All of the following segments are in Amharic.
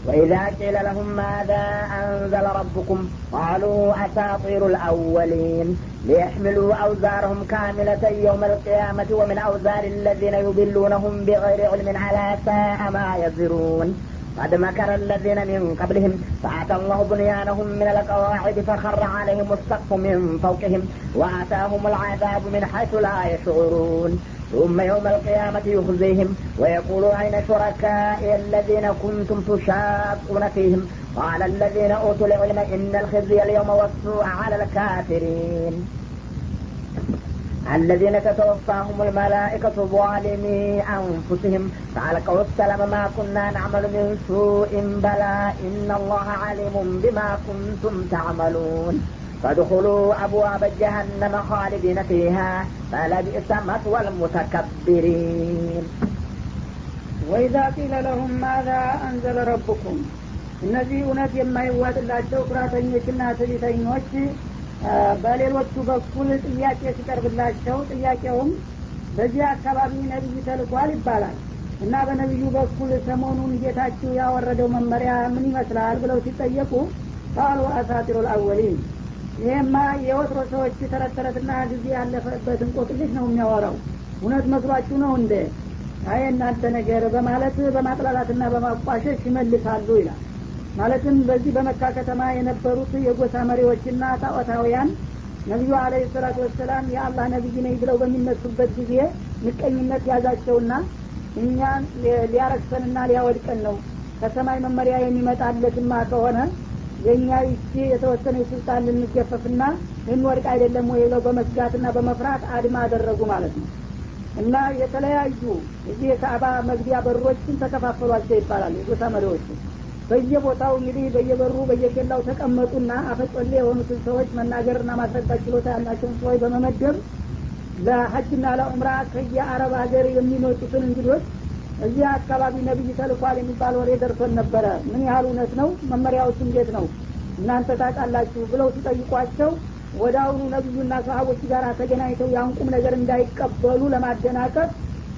وإذا قيل لهم ماذا أنزل ربكم قالوا أساطير الأولين ليحملوا أوزارهم كاملة يوم القيامة ومن أوزار الذين يضلونهم بغير علم على ساء ما يزرون قد مكر الذين من قبلهم فأتى الله بنيانهم من القواعد فخر عليهم السقف من فوقهم وآتاهم العذاب من حيث لا يشعرون ثم يوم القيامة يخزيهم ويقول أين شركائي الذين كنتم تشاقون فيهم قال الذين أوتوا العلم إن الخزي اليوم والسوء على الكافرين الذين تتوفاهم الملائكة ظالمي أنفسهم فألقوا السلام ما كنا نعمل من سوء بلى إن الله عليم بما كنتم تعملون فادخلوا أبواب جهنم خالدين فيها فلبئس مثوى المتكبرين ወይዛ ቂለ ለሁም ማዛ አንዘለ ረቡኩም እነዚህ እውነት የማይዋጥላቸው ኩራተኞችና ትዕቢተኞች በሌሎቹ በኩል ጥያቄ ሲቀርብላቸው ጥያቄውም በዚህ አካባቢ ነቢይ ተልኳል ይባላል እና በነቢዩ በኩል ሰሞኑን ጌታችሁ ያወረደው መመሪያ ምን ይመስላል ብለው ሲጠየቁ ቃሉ አሳጢሩ ልአወሊን ይሄማ የወትሮ ሰዎች ተረት ተረትና ጊዜ ያለፈበት እንቆቅልሽ ነው የሚያወራው እውነት መስሏችሁ ነው እንደ አይ እናንተ ነገር በማለት በማጥላላትና በማቋሸሽ ይመልሳሉ ይላል ማለትም በዚህ በመካ ከተማ የነበሩት የጎሳ መሪዎችና ጣዖታውያን ነቢዩ አለ ሰላቱ ወሰላም የአላህ ነቢይ ነኝ ብለው በሚነሱበት ጊዜ ምቀኝነት ያዛቸውና እኛን ሊያረክሰንና ሊያወድቀን ነው ከሰማይ መመሪያ የሚመጣለትማ ከሆነ የእኛ ይቺ የተወሰነ ስልጣን ልንገፈፍና ልንወድቅ አይደለም ወይ ብለው በመስጋትና በመፍራት አድማ አደረጉ ማለት ነው እና የተለያዩ እዚህ የካዕባ መግቢያ በሮችን ተከፋፈሏቸው ይባላል የጎሳ መሪዎቹ በየቦታው እንግዲህ በየበሩ በየኬላው ተቀመጡና አፈጮሌ የሆኑትን ሰዎች መናገርና ማስረዳት ችሎታ ያላቸውን ሰዎች በመመደብ ለሀጅና ለዑምራ ከየአረብ ሀገር የሚመጡትን እንግዶች እዚህ አካባቢ ነቢይ ተልኳል የሚባል ወሬ ደርሶን ነበረ ምን ያህል እውነት ነው መመሪያዎች እንዴት ነው እናንተ ታውቃላችሁ ብለው ሲጠይቋቸው ወደ አሁኑ ነቢዩና ሰሀቦች ጋር ተገናኝተው ያንቁም ነገር እንዳይቀበሉ ለማደናቀፍ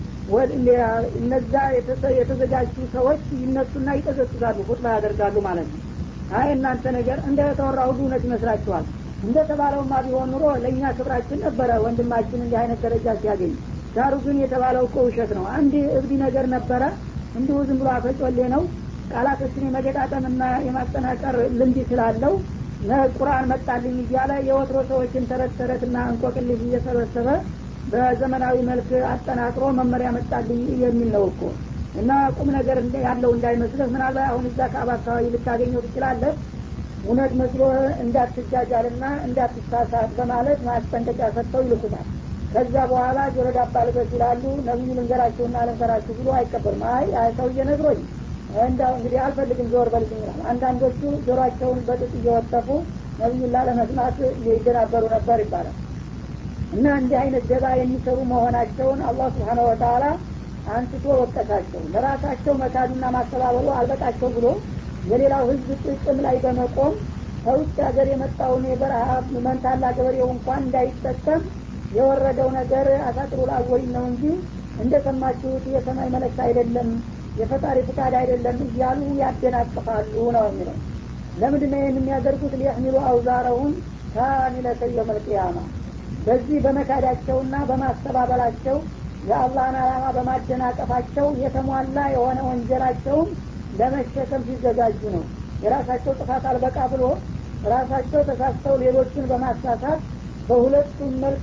እነዛ የተዘጋጁ ሰዎች ይነሱና ይቀዘቅዛሉ ኹጥባ ያደርጋሉ ማለት ነው አይ እናንተ ነገር እንደ ተወራ ሁሉ እውነት ይመስላችኋል እንደ ተባለውማ ቢሆን ኑሮ ለእኛ ክብራችን ነበረ ወንድማችን እንዲህ አይነት ደረጃ ሲያገኝ ዳሩ ግን የተባለው እኮ ውሸት ነው አንድ እብዲ ነገር ነበረ እንዲሁ ዝም ብሎ አፈጮሌ ነው ቃላቶችን የመገጣጠምና የማጠናቀር ልምድ ስላለው ቁርአን መጣልኝ እያለ የወትሮ ሰዎችን ተረት ተረትና እንቆቅልሽ እየሰበሰበ በዘመናዊ መልክ አጠናቅሮ መመሪያ መጣልኝ የሚል ነው እኮ እና ቁም ነገር ያለው እንዳይመስልህ ምናልባት አሁን እዛ ከአባ አካባቢ ልታገኘው ትችላለህ እውነት መስሎ እንዳትጃጃልና እንዳትሳሳት በማለት ማስጠንቀቂያ ሰጥተው ይልኩታል ከዛ በኋላ ጆሮ ዳባ ልበስ ይላሉ ነቢዩ ልንገራችሁና ልንገራችሁ ብሎ አይቀበልም አይ ሰውዬ ነግሮኝ እንዳው እንግዲህ አልፈልግም ዞር በልኝ ይላል አንዳንዶቹ ጆሮአቸውን በጥጥ እየወጠፉ ነቢዩላ ለመስማት ይደናበሩ ነበር ይባላል እና እንዲህ አይነት ደባ የሚሰሩ መሆናቸውን አላህ ስብሓነ ወተላ አንስቶ ወቀሳቸው ለራሳቸው መካዱና ማስተባበሉ አልበቃቸው ብሎ የሌላው ህዝብ ጥቅም ላይ በመቆም ከውጭ ሀገር የመጣውን የበረሃ መንታላ ገበሬው እንኳን እንዳይጠቀም የወረደው ነገር አሳጥሩ ላወይ ነው እንጂ እንደሰማችሁት የሰማይ መለክት አይደለም የፈጣሪ ፍቃድ አይደለም እያሉ ያደናቅፋሉ ነው የሚለው ለምንድን ነው ይህን የሚያደርጉት ሊያህሚሉ አውዛረውን ካሚለተ የመልቅያማ በዚህ በመካዳቸውና በማስተባበላቸው የአላህን አላማ በማደናቀፋቸው የተሟላ የሆነ ወንጀላቸውን ለመሸከም ሲዘጋጁ ነው የራሳቸው ጥፋት አልበቃ ብሎ ራሳቸው ተሳስተው ሌሎችን በማሳሳት በሁለቱም መልክ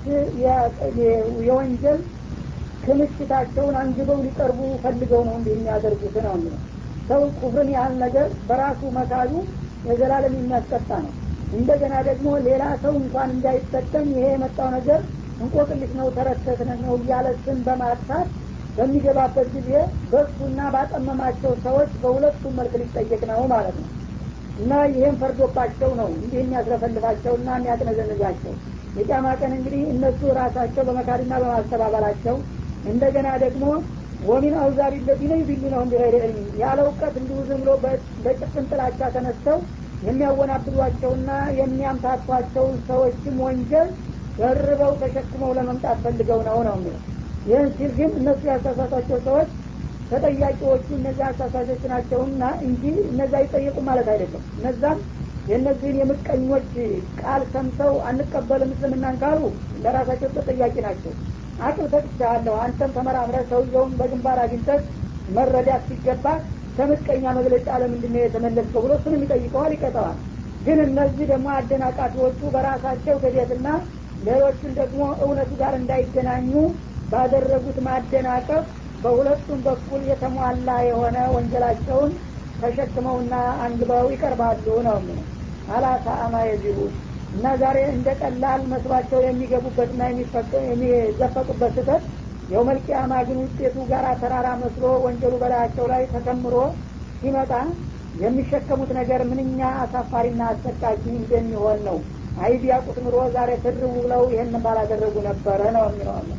የወንጀል ክምችታቸውን አንግበው ሊቀርቡ ፈልገው ነው እንዲህ የሚያደርጉት ነው የሚለው ሰው ኩፍርን ያህል ነገር በራሱ መካዱ የዘላለም የሚያስቀጣ ነው እንደገና ደግሞ ሌላ ሰው እንኳን እንዳይጠቀም ይሄ የመጣው ነገር እንቆቅልሽ ነው ተረተትነት ነው እያለ ስም በማጥፋት በሚገባበት ጊዜ በሱና ባጠመማቸው ሰዎች በሁለቱም መልክ ሊጠየቅ ነው ማለት ነው እና ይህም ፈርዶባቸው ነው እንዲህ የሚያስረፈልፋቸውና የሚያጥነዘንዛቸው የጫማ ቀን እንግዲህ እነሱ ራሳቸው በመካድና በማስተባበላቸው እንደገና ደግሞ ወሚን አውዛሪ ለዚነ ዩቢሉነሁም ቢገይር ዕልም ያለ እውቀት እንዲሁ ዝም ብሎ በጭፍን ጥላቻ ተነስተው የሚያወናብዷቸውና የሚያምታቷቸውን ሰዎችም ወንጀል ደርበው ተሸክመው ለመምጣት ፈልገው ነው ነው የሚለው ይህን ሲል ግን እነሱ ያሳሳቷቸው ሰዎች ተጠያቂዎቹ እነዚያ አሳሳሾች ናቸውና እንጂ እነዛ ይጠየቁ ማለት አይደለም እነዛም የእነዚህን የምቀኞች ቃል ሰምተው አንቀበልም እስልምናን ካሉ ለራሳቸው ተጠያቂ ናቸው አቅል ሰጥቻለሁ አንተም ተመራምረ ሰውየውን በግንባር አግኝተህ መረዳት ሲገባ ከምቀኛ መግለጫ ለምንድን ነው የተመለስከው ብሎ እሱንም ይጠይቀዋል ይቀጠዋል ግን እነዚህ ደግሞ አደናቃፊዎቹ በራሳቸው ክደትና ሌሎቹን ደግሞ እውነቱ ጋር እንዳይገናኙ ባደረጉት ማደናቀፍ በሁለቱም በኩል የተሟላ የሆነ ወንጀላቸውን ተሸክመውና አንግበው ይቀርባሉ ነው ምን አላሳአማ የዚሁ እና ዛሬ እንደ ቀላል መስሏቸው የሚገቡበትና የሚዘፈቁበት ስህተት የውመልቅያማ ግን ውጤቱ ጋር ተራራ መስሎ ወንጀሉ በላያቸው ላይ ተከምሮ ሲመጣ የሚሸከሙት ነገር ምንኛ አሳፋሪና አሰቃቂ እንደሚሆን ነው አይ ቢያቁት ኑሮ ዛሬ ትርው ብለው ይህን ባላደረጉ ነበረ ነው የሚለዋለን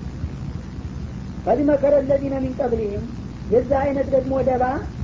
ቀድ መከረ ለዚነ ሚን ቀብሊህም የዚህ አይነት ደግሞ ደባ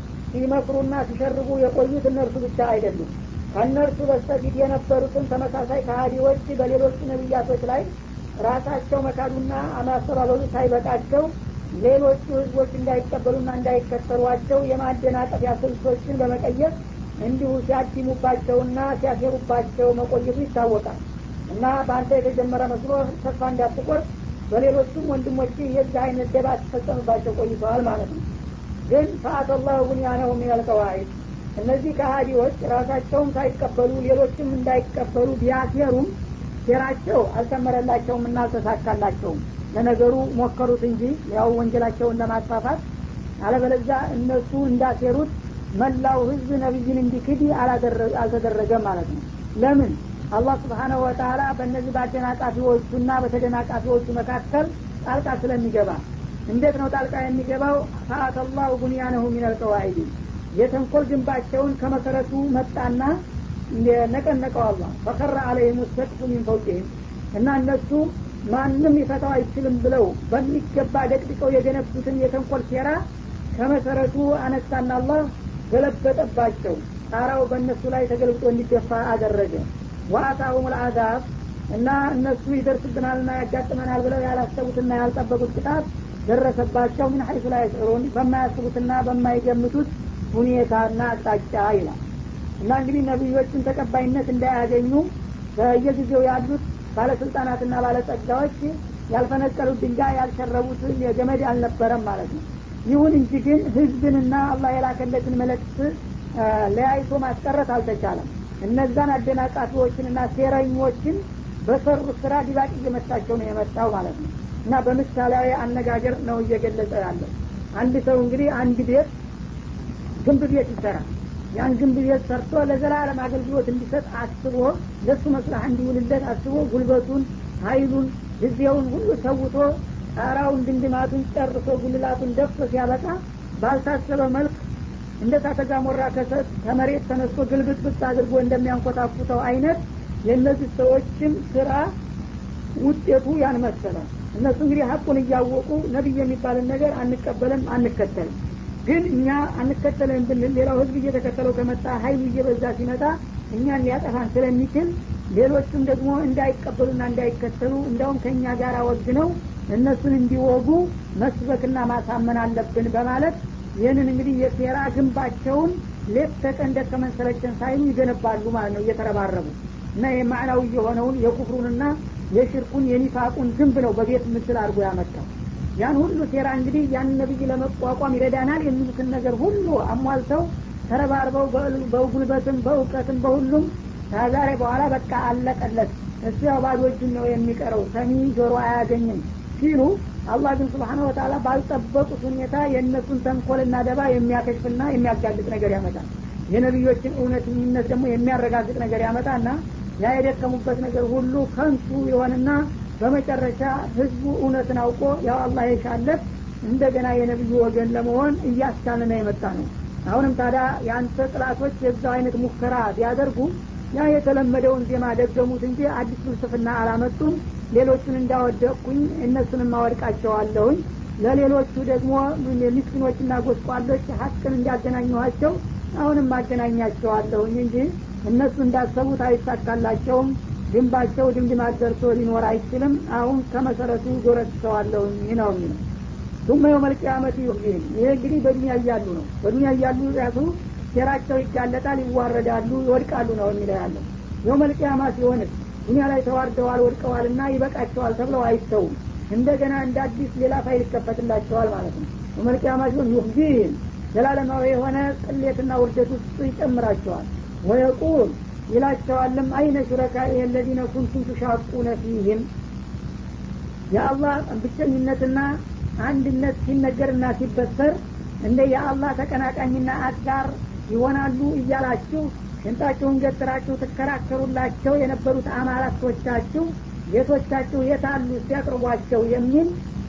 ሲመክሩና ሲሸርቡ የቆዩት እነርሱ ብቻ አይደሉም ከእነርሱ በስተፊት የነበሩትን ተመሳሳይ ከሀዲዎች በሌሎች ነቢያቶች ላይ ራሳቸው መካዱና ማስተባበሉ ሳይበቃቸው ሌሎቹ ህዝቦች እንዳይቀበሉና እንዳይከተሏቸው የማደናቀፊያ ስልቶችን በመቀየር እንዲሁ ሲያዲሙባቸውና ሲያሴሩባቸው መቆየቱ ይታወቃል እና በአንተ የተጀመረ መስሎ ተስፋ እንዳትቆርጥ በሌሎቹም ወንድሞች የዚህ አይነት ደባ ሲፈጸምባቸው ቆይተዋል ማለት ነው ግን ፈአተ ላሁ ቡንያነሁ ሚነልቀዋዒድ እነዚህ ከሀዲዎች ራሳቸውም ሳይቀበሉ ሌሎችም እንዳይቀበሉ ቢያሴሩም ሴራቸው አልሰመረላቸውም እና አልተሳካላቸውም ለነገሩ ሞከሩት እንጂ ያው ወንጀላቸውን ለማስፋፋት አለበለዛ እነሱ እንዳሴሩት መላው ህዝብ ነቢይን እንዲክድ አልተደረገም ማለት ነው ለምን አላህ ስብሓነሁ ወተላ በእነዚህ በአደናቃፊዎቹና በተደናቃፊዎቹ መካከል ጣልቃ ስለሚገባ እንዴት ነው ጣልቃ የሚገባው ፈአተላሁ ቡንያነሁ ሚነልቀዋዒድ የተንኮል ግንባቸውን ከመሰረቱ መጣና ነቀነቀው አላ ፈከረ አለይህም ሰቅፉ ሚን ፈውቅህም እና እነሱ ማንም ሊፈታው አይችልም ብለው በሚገባ ደቅድቀው የገነቡትን የተንኮል ሴራ ከመሰረቱ አነሳና አላህ ገለበጠባቸው ጣራው በእነሱ ላይ ተገልብጦ እንዲገፋ አደረገ ወአታሁም ልአዛብ እና እነሱ ይደርስብናልና ያጋጥመናል ብለው ያላሰቡትና ያልጠበቁት ቅጣት ደረሰባቸው ምን ሀይሱ ላይ ስሩን በማያስቡትና በማይገምቱት ሁኔታና አቅጣጫ ይላል እና እንግዲህ ነቢዮችን ተቀባይነት እንዳያገኙ በየጊዜው ያሉት ባለስልጣናትና ባለጸጋዎች ያልፈነቀሉት ድንጋይ ያልሸረቡት የገመድ አልነበረም ማለት ነው ይሁን እንጂ ግን ህዝብንና አላህ የላከለትን መልእክት ለያይቶ ማስቀረት አልተቻለም እነዛን አደናቃፊዎችንና ሴረኞችን በሰሩ ስራ ዲባቅ እየመታቸው ነው የመጣው ማለት ነው እና በምሳሌያዊ አነጋገር ነው እየገለጸ ያለው አንድ ሰው እንግዲህ አንድ ቤት ግንብ ቤት ይሰራል ያን ግንብ ቤት ሰርቶ ለዘላለም አገልግሎት እንዲሰጥ አስቦ ለሱ መስላህ እንዲውልለት አስቦ ጉልበቱን ሀይሉን ጊዜውን ሁሉ ሰውቶ ጣራውን ድንድማቱን ጨርሶ ጉልላቱን ደፍቶ ሲያበቃ ባልታሰበ መልክ እንደ ታተጋሞራ ከሰት ከመሬት ተነስቶ ግልብጥብጥ አድርጎ እንደሚያንኮታኩተው አይነት የእነዚህ ሰዎችም ስራ ውጤቱ ያን መሰለ እነሱ እንግዲህ ሀቁን እያወቁ ነቢይ የሚባልን ነገር አንቀበልም አንከተልም ግን እኛ አንከተልም ብንል ሌላው ህዝብ እየተከተለው ከመጣ ሀይሉ እየበዛ ሲመጣ እኛን ሊያጠፋን ስለሚችል ሌሎቹም ደግሞ እንዳይቀበሉና እንዳይከተሉ እንዲያውም ከእኛ ጋር ወግነው እነሱን እንዲወጉ መስበክና ማሳመን አለብን በማለት ይህንን እንግዲህ የሴራ ግንባቸውን ሌት ተቀን ደከመን ሰለቸን ሳይሉ ይገነባሉ ማለት ነው እየተረባረቡ እና የማዕናዊ የሆነውን የኩፍሩንና የሽርኩን የኒፋቁን ግንብ ነው በቤት ምስል አድርጎ ያመጣው ያን ሁሉ ሴራ እንግዲህ ያን ነቢይ ለመቋቋም ይረዳናል የሚሉትን ነገር ሁሉ አሟልተው ተረባርበው በጉልበትም በእውቀትም በሁሉም ከዛሬ በኋላ በቃ አለቀለት እሱ ያው ባዶ እጁን ነው የሚቀረው ሰሚ ጆሮ አያገኝም ሲሉ አላህ ግን ስብሓነ ወተላ ባልጠበቁት ሁኔታ የእነሱን ተንኮልና ደባ የሚያከሽፍና የሚያጋልጥ ነገር ያመጣል የነቢዮችን እውነተኝነት ደግሞ የሚያረጋግጥ ነገር ያመጣና ያ የደከሙበት ነገር ሁሉ ከንቱ የሆንና በመጨረሻ ህዝቡ እውነትን አውቆ ያው አላህ የሻለት እንደገና የነቢዩ ወገን ለመሆን እያስቻለ ነው የመጣ ነው አሁንም ታዲያ የአንተ ጥላቶች የዛው አይነት ሙከራ ቢያደርጉ ያ የተለመደውን ዜማ ደገሙት እንጂ አዲስ ፍልስፍና አላመጡም ሌሎቹን እንዳወደቅኩኝ እነሱንም አወድቃቸዋለሁኝ ለሌሎቹ ደግሞ ምስኪኖችና ጎስቋሎች ሀቅን እንዲያገናኘኋቸው አሁንም አገናኛቸዋለሁኝ እንጂ እነሱ እንዳሰቡት አይሳካላቸውም ግንባቸው ድምድማት ደርሶ ሊኖር አይችልም አሁን ከመሰረቱ ጎረስተዋለሁኝ ነው የሚለው ቱመ የውመል ቂያመት ዩህዚህም ይሄ እንግዲህ በዱኒያ እያሉ ነው በዱኒያ እያሉ ያሱ ሴራቸው ይጋለጣል ይዋረዳሉ ይወድቃሉ ነው የሚለው ያለው የውመል ቂያማ ሲሆንስ ዱኒያ ላይ ተዋርደዋል ወድቀዋልና ይበቃቸዋል ተብለው አይተውም እንደገና እንደ አዲስ ሌላ ፋይል ይከፈትላቸዋል ማለት ነው የውመል ቂያማ ሲሆን ዩህዚህም ዘላለማዊ የሆነ ቅሌትና ውርደት ውስጥ ይጨምራቸዋል ወየቁል ይላቸዋልም አይነ ሹረካ የለዚነ ኩንቱም ቱሻቁነ ፊህም የአላህ ብቸኝነትና አንድነት ሲነገርና ሲበሰር እንደ የአላህ ተቀናቃኝና አጋር ይሆናሉ እያላችሁ ሽንጣችሁን ገትራችሁ ትከራከሩላቸው የነበሩት አማላቶቻችሁ ጌቶቻችሁ የታሉ ሲያቅርቧቸው የሚል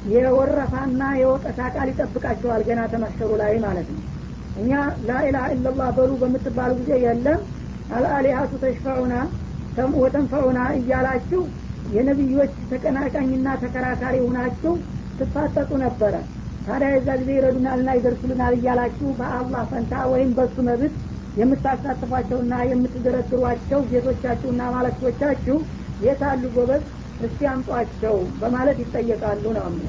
የወረፋና የወቀሳ ቃል ይጠብቃቸዋል ገና ተመሸሩ ላይ ማለት ነው እኛ ላኢላha ኢላላህ በሉ በምትባሉ ጊዜ የለም አልአሊሀቱ ተሽፈዑና ወተንፈዑና እያላችሁ የነቢዮች ተቀናቃኝና ተከራካሪ ሁናችሁ ትፋጠጡ ነበረ ታዲያ የዛ ጊዜ ይረዱናልና ይደርሱልናል እያላችሁ በአላህ ፈንታ ወይም በሱ መብት የምታሳትፏቸውና የምትደረድሯቸው ጌቶቻችሁና ማለክቶቻችሁ የታሉ ጎበዝ እስቲ አምጧቸው በማለት ይጠየቃሉ ነው ምን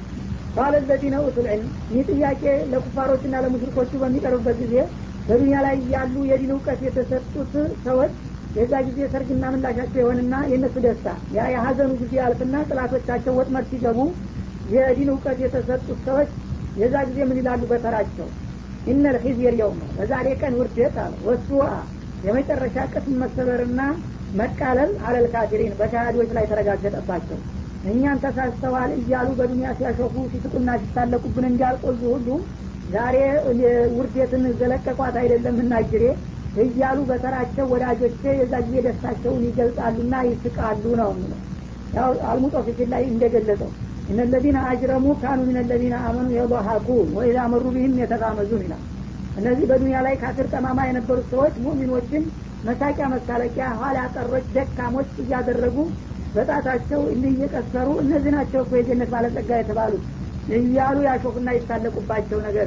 ቃለ ለዚነ ኡቱል ዕልም ይህ ጥያቄ ለኩፋሮችና ለሙሽሪኮቹ በሚቀርብበት ጊዜ በዱኒያ ላይ ያሉ የዲን እውቀት የተሰጡት ሰዎች የዛ ጊዜ ሰርግና ምላሻቸው የሆንና የእነሱ ደስታ ያ የሀዘኑ ጊዜ ያልፍና ጥላቶቻቸው ወጥመድ ሲገቡ የዲን እውቀት የተሰጡት ሰዎች የዛ ጊዜ ምን ይላሉ በተራቸው ኢነል ሒዝየር የውም በዛሬ ቀን ውርደት አለ ወሱአ የመጨረሻ ቅስም መሰበርና መቃለል አለል ካፊሪን በካሃዲዎች ላይ ተረጋገጠባቸው እኛን ተሳስተዋል እያሉ በዱኒያ ሲያሾፉ ሲስቁና ሲታለቁብን እንዳልቆዩ ሁሉ ዛሬ ውርደትን ዘለቀቋት አይደለም እናጅሬ እያሉ በተራቸው ወዳጆቼ የዛ ጊዜ ደስታቸውን ይገልጻሉና ይስቃሉ ነው የሚለው ያው አልሙጦፊፊን ላይ እንደገለጸው እነ ለዚነ አጅረሙ ካኑ ምን ለዚነ አመኑ የضሐኩን ወኢዛ መሩ ቢህም የተጋመዙን ይላል እነዚህ በዱኒያ ላይ ካፍር ጠማማ የነበሩት ሰዎች ሙሚኖችን መሳቂያ መሳለቂያ ኋላ ቀሮች ደካሞች እያደረጉ በጣታቸው እንዲህ እየቀሰሩ እነዚህ ናቸው እኮ የጀነት ባለጸጋ የተባሉት እያሉ ያሾፉና ይታለቁባቸው ነገር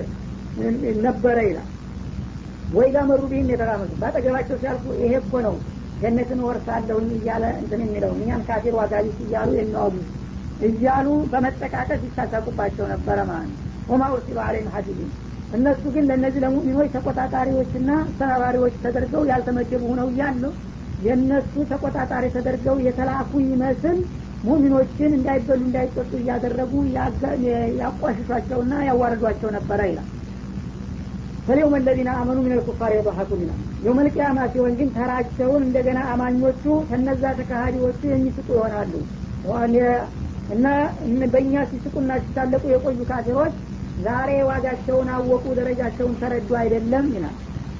ነበረ ይላል ወይ ጋር መሩ ቢህም የተራመሱ በአጠገባቸው ሲያልፉ ይሄ እኮ ነው ጀነትን ወርሳለሁኝ እያለ እንትን የሚለው እኛን ካፊር ዋጋቢስ እያሉ የሚዋጉ እያሉ በመጠቃቀስ ይሳሳቁባቸው ነበረ ማለት ነው ወማ ኡርሲሉ አለይም ሀዲዲን እነሱ ግን ለእነዚህ ለሙሚኖች ተቆጣጣሪዎችና አስተባባሪዎች ተደርገው ያልተመደቡ ሁነው እያሉ የእነሱ ተቆጣጣሪ ተደርገው የተላኩ ይመስል ሙሚኖችን እንዳይበሉ እንዳይጠጡ እያደረጉ ያቋሽሿቸውና ያዋረዷቸው ነበረ ይላል ፈሊውም ለዚነ አመኑ ምን ልኩፋር የضሐኩን ይላል የውመል ቂያማ ሲሆን ግን ተራቸውን እንደገና አማኞቹ ከነዛ ተካሃዲዎቹ የሚስጡ ይሆናሉ እና በእኛ ሲስቁና ሲታለቁ የቆዩ ካፊሮች ዛሬ ዋጋቸውን አወቁ ደረጃቸውን ተረዱ አይደለም ይላል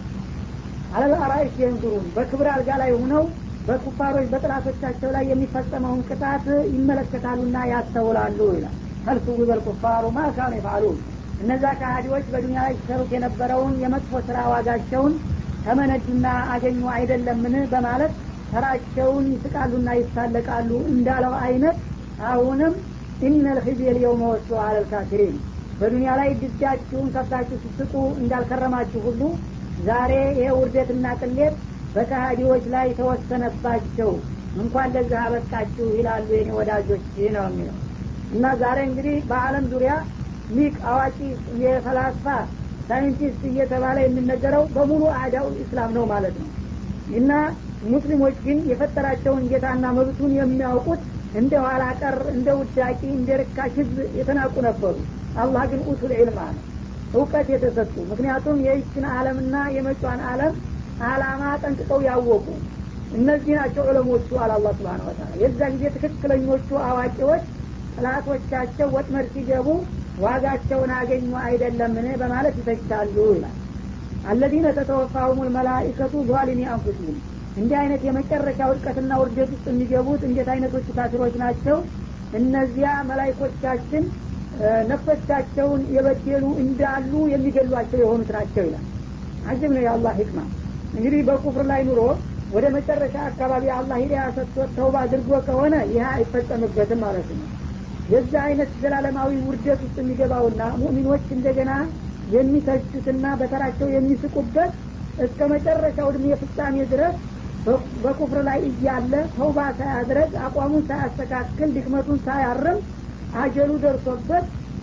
አለልአራይስ የንዙሩን በክብር አልጋ ላይ ሆነው በኩፋሮች በጥላቶቻቸው ላይ የሚፈጸመውን ቅጣት ይመለከታሉና ያስተውላሉ ይላል ፈልሱ ቢበል ኩፋሩ ማካኑ ይፋሉን እነዛ ካሃዲዎች በዱኒያ ላይ ሲሰሩት የነበረውን የመጥፎ ስራ ዋጋቸውን ተመነዱና አገኙ አይደለምን በማለት ተራቸውን ይስቃሉና ይሳለቃሉ እንዳለው አይነት አሁንም ኢነል ኺዝየል የውመ ወሱ አለልካፊሪን በዱኒያ ላይ ድጃችሁን ከፍታችሁ ስትስቁ እንዳልከረማችሁ ሁሉ ዛሬ ይሄ ውርደትና ቅሌት በካሃዲዎች ላይ ተወሰነባቸው እንኳን ለዚህ አበቃችሁ ይላሉ የኔ ወዳጆች ነው የሚለው እና ዛሬ እንግዲህ በአለም ዙሪያ ሊቅ አዋቂ የፈላስፋ ሳይንቲስት እየተባለ የሚነገረው በሙሉ አዳው ኢስላም ነው ማለት ነው እና ሙስሊሞች ግን የፈጠራቸውን ጌታና መብቱን የሚያውቁት እንደ ኋላ ቀር እንደ ውዳቂ እንደ ርካሽ ህዝብ የተናቁ ነበሩ አላህ ግን ኡቱል ዒልም አለ እውቀት የተሰጡ ምክንያቱም የይችን አለምና የመጫን አለም አላማ ጠንቅቀው ያወቁ እነዚህ ናቸው ዑለሞቹ አለ አላ ስብን ወተላ የዛ ጊዜ ትክክለኞቹ አዋቂዎች ጥላቶቻቸው ወጥመድ ሲገቡ ዋጋቸውን አገኙ አይደለምን በማለት ይተቻሉ ይላል አለዚነ ተተወፋሁም ልመላኢከቱ ዟሊሚ አንፉሲህም እንዲህ አይነት የመጨረሻ ውድቀትና ውርደት ውስጥ የሚገቡት እንዴት አይነቶቹ ካፊሮች ናቸው እነዚያ መላይኮቻችን ነፍሶቻቸውን የበደሉ እንዳሉ የሚገሏቸው የሆኑት ናቸው ይላል አጅብ ነው የአላህ ህክማ እንግዲህ በኩፍር ላይ ኑሮ ወደ መጨረሻ አካባቢ አላህ ሂዳያ ሰጥቶት ተውባ አድርጎ ከሆነ ይህ አይፈጸምበትም ማለት ነው የዛ አይነት ዘላለማዊ ውርደት ውስጥ የሚገባውና ሙእሚኖች እንደገና የሚተቹትና በተራቸው የሚስቁበት እስከ መጨረሻው እድሜ ፍጻሜ ድረስ በኩፍር ላይ እያለ ተውባ ሳያድረግ አቋሙን ሳያስተካክል ድክመቱን ሳያርም አጀሉ ደርሶበት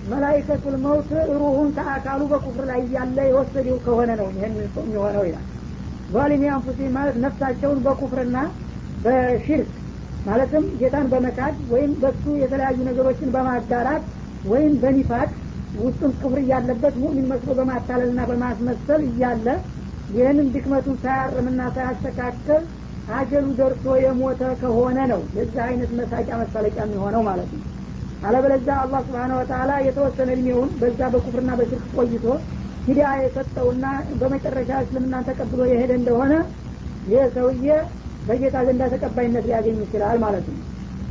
መላይከቱል መውት ሩሁን ከአካሉ በኩፍር ላይ እያለ የወሰደው ከሆነ ነው ይህን የሚሆነው ይላል ዛሊሚ አንፉሲ ማለት ነፍሳቸውን በኩፍርና በሽርክ ማለትም ጌታን በመካድ ወይም በሱ የተለያዩ ነገሮችን በማጋራት ወይም በኒፋቅ ውስጡን ክፍር እያለበት ሙእሚን መስሎ በማታለልና በማስመሰል እያለ ይህንን ድክመቱን ሳያርምና ሳያስተካከል አጀሉ ደርሶ የሞተ ከሆነ ነው የዚህ አይነት መሳቂያ መሳለቂያ የሚሆነው ማለት ነው አለበለዚያ አላህ ስብሓን ወተላ የተወሰነ እድሜውን በዛ በኩፍርና በሽርክ ቆይቶ ሂዳ የሰጠውና በመጨረሻ እስልምናን ተቀብሎ የሄደ እንደሆነ ይህ ሰውዬ በጌታ ዘንዳ ተቀባይነት ሊያገኝ ይችላል ማለት ነው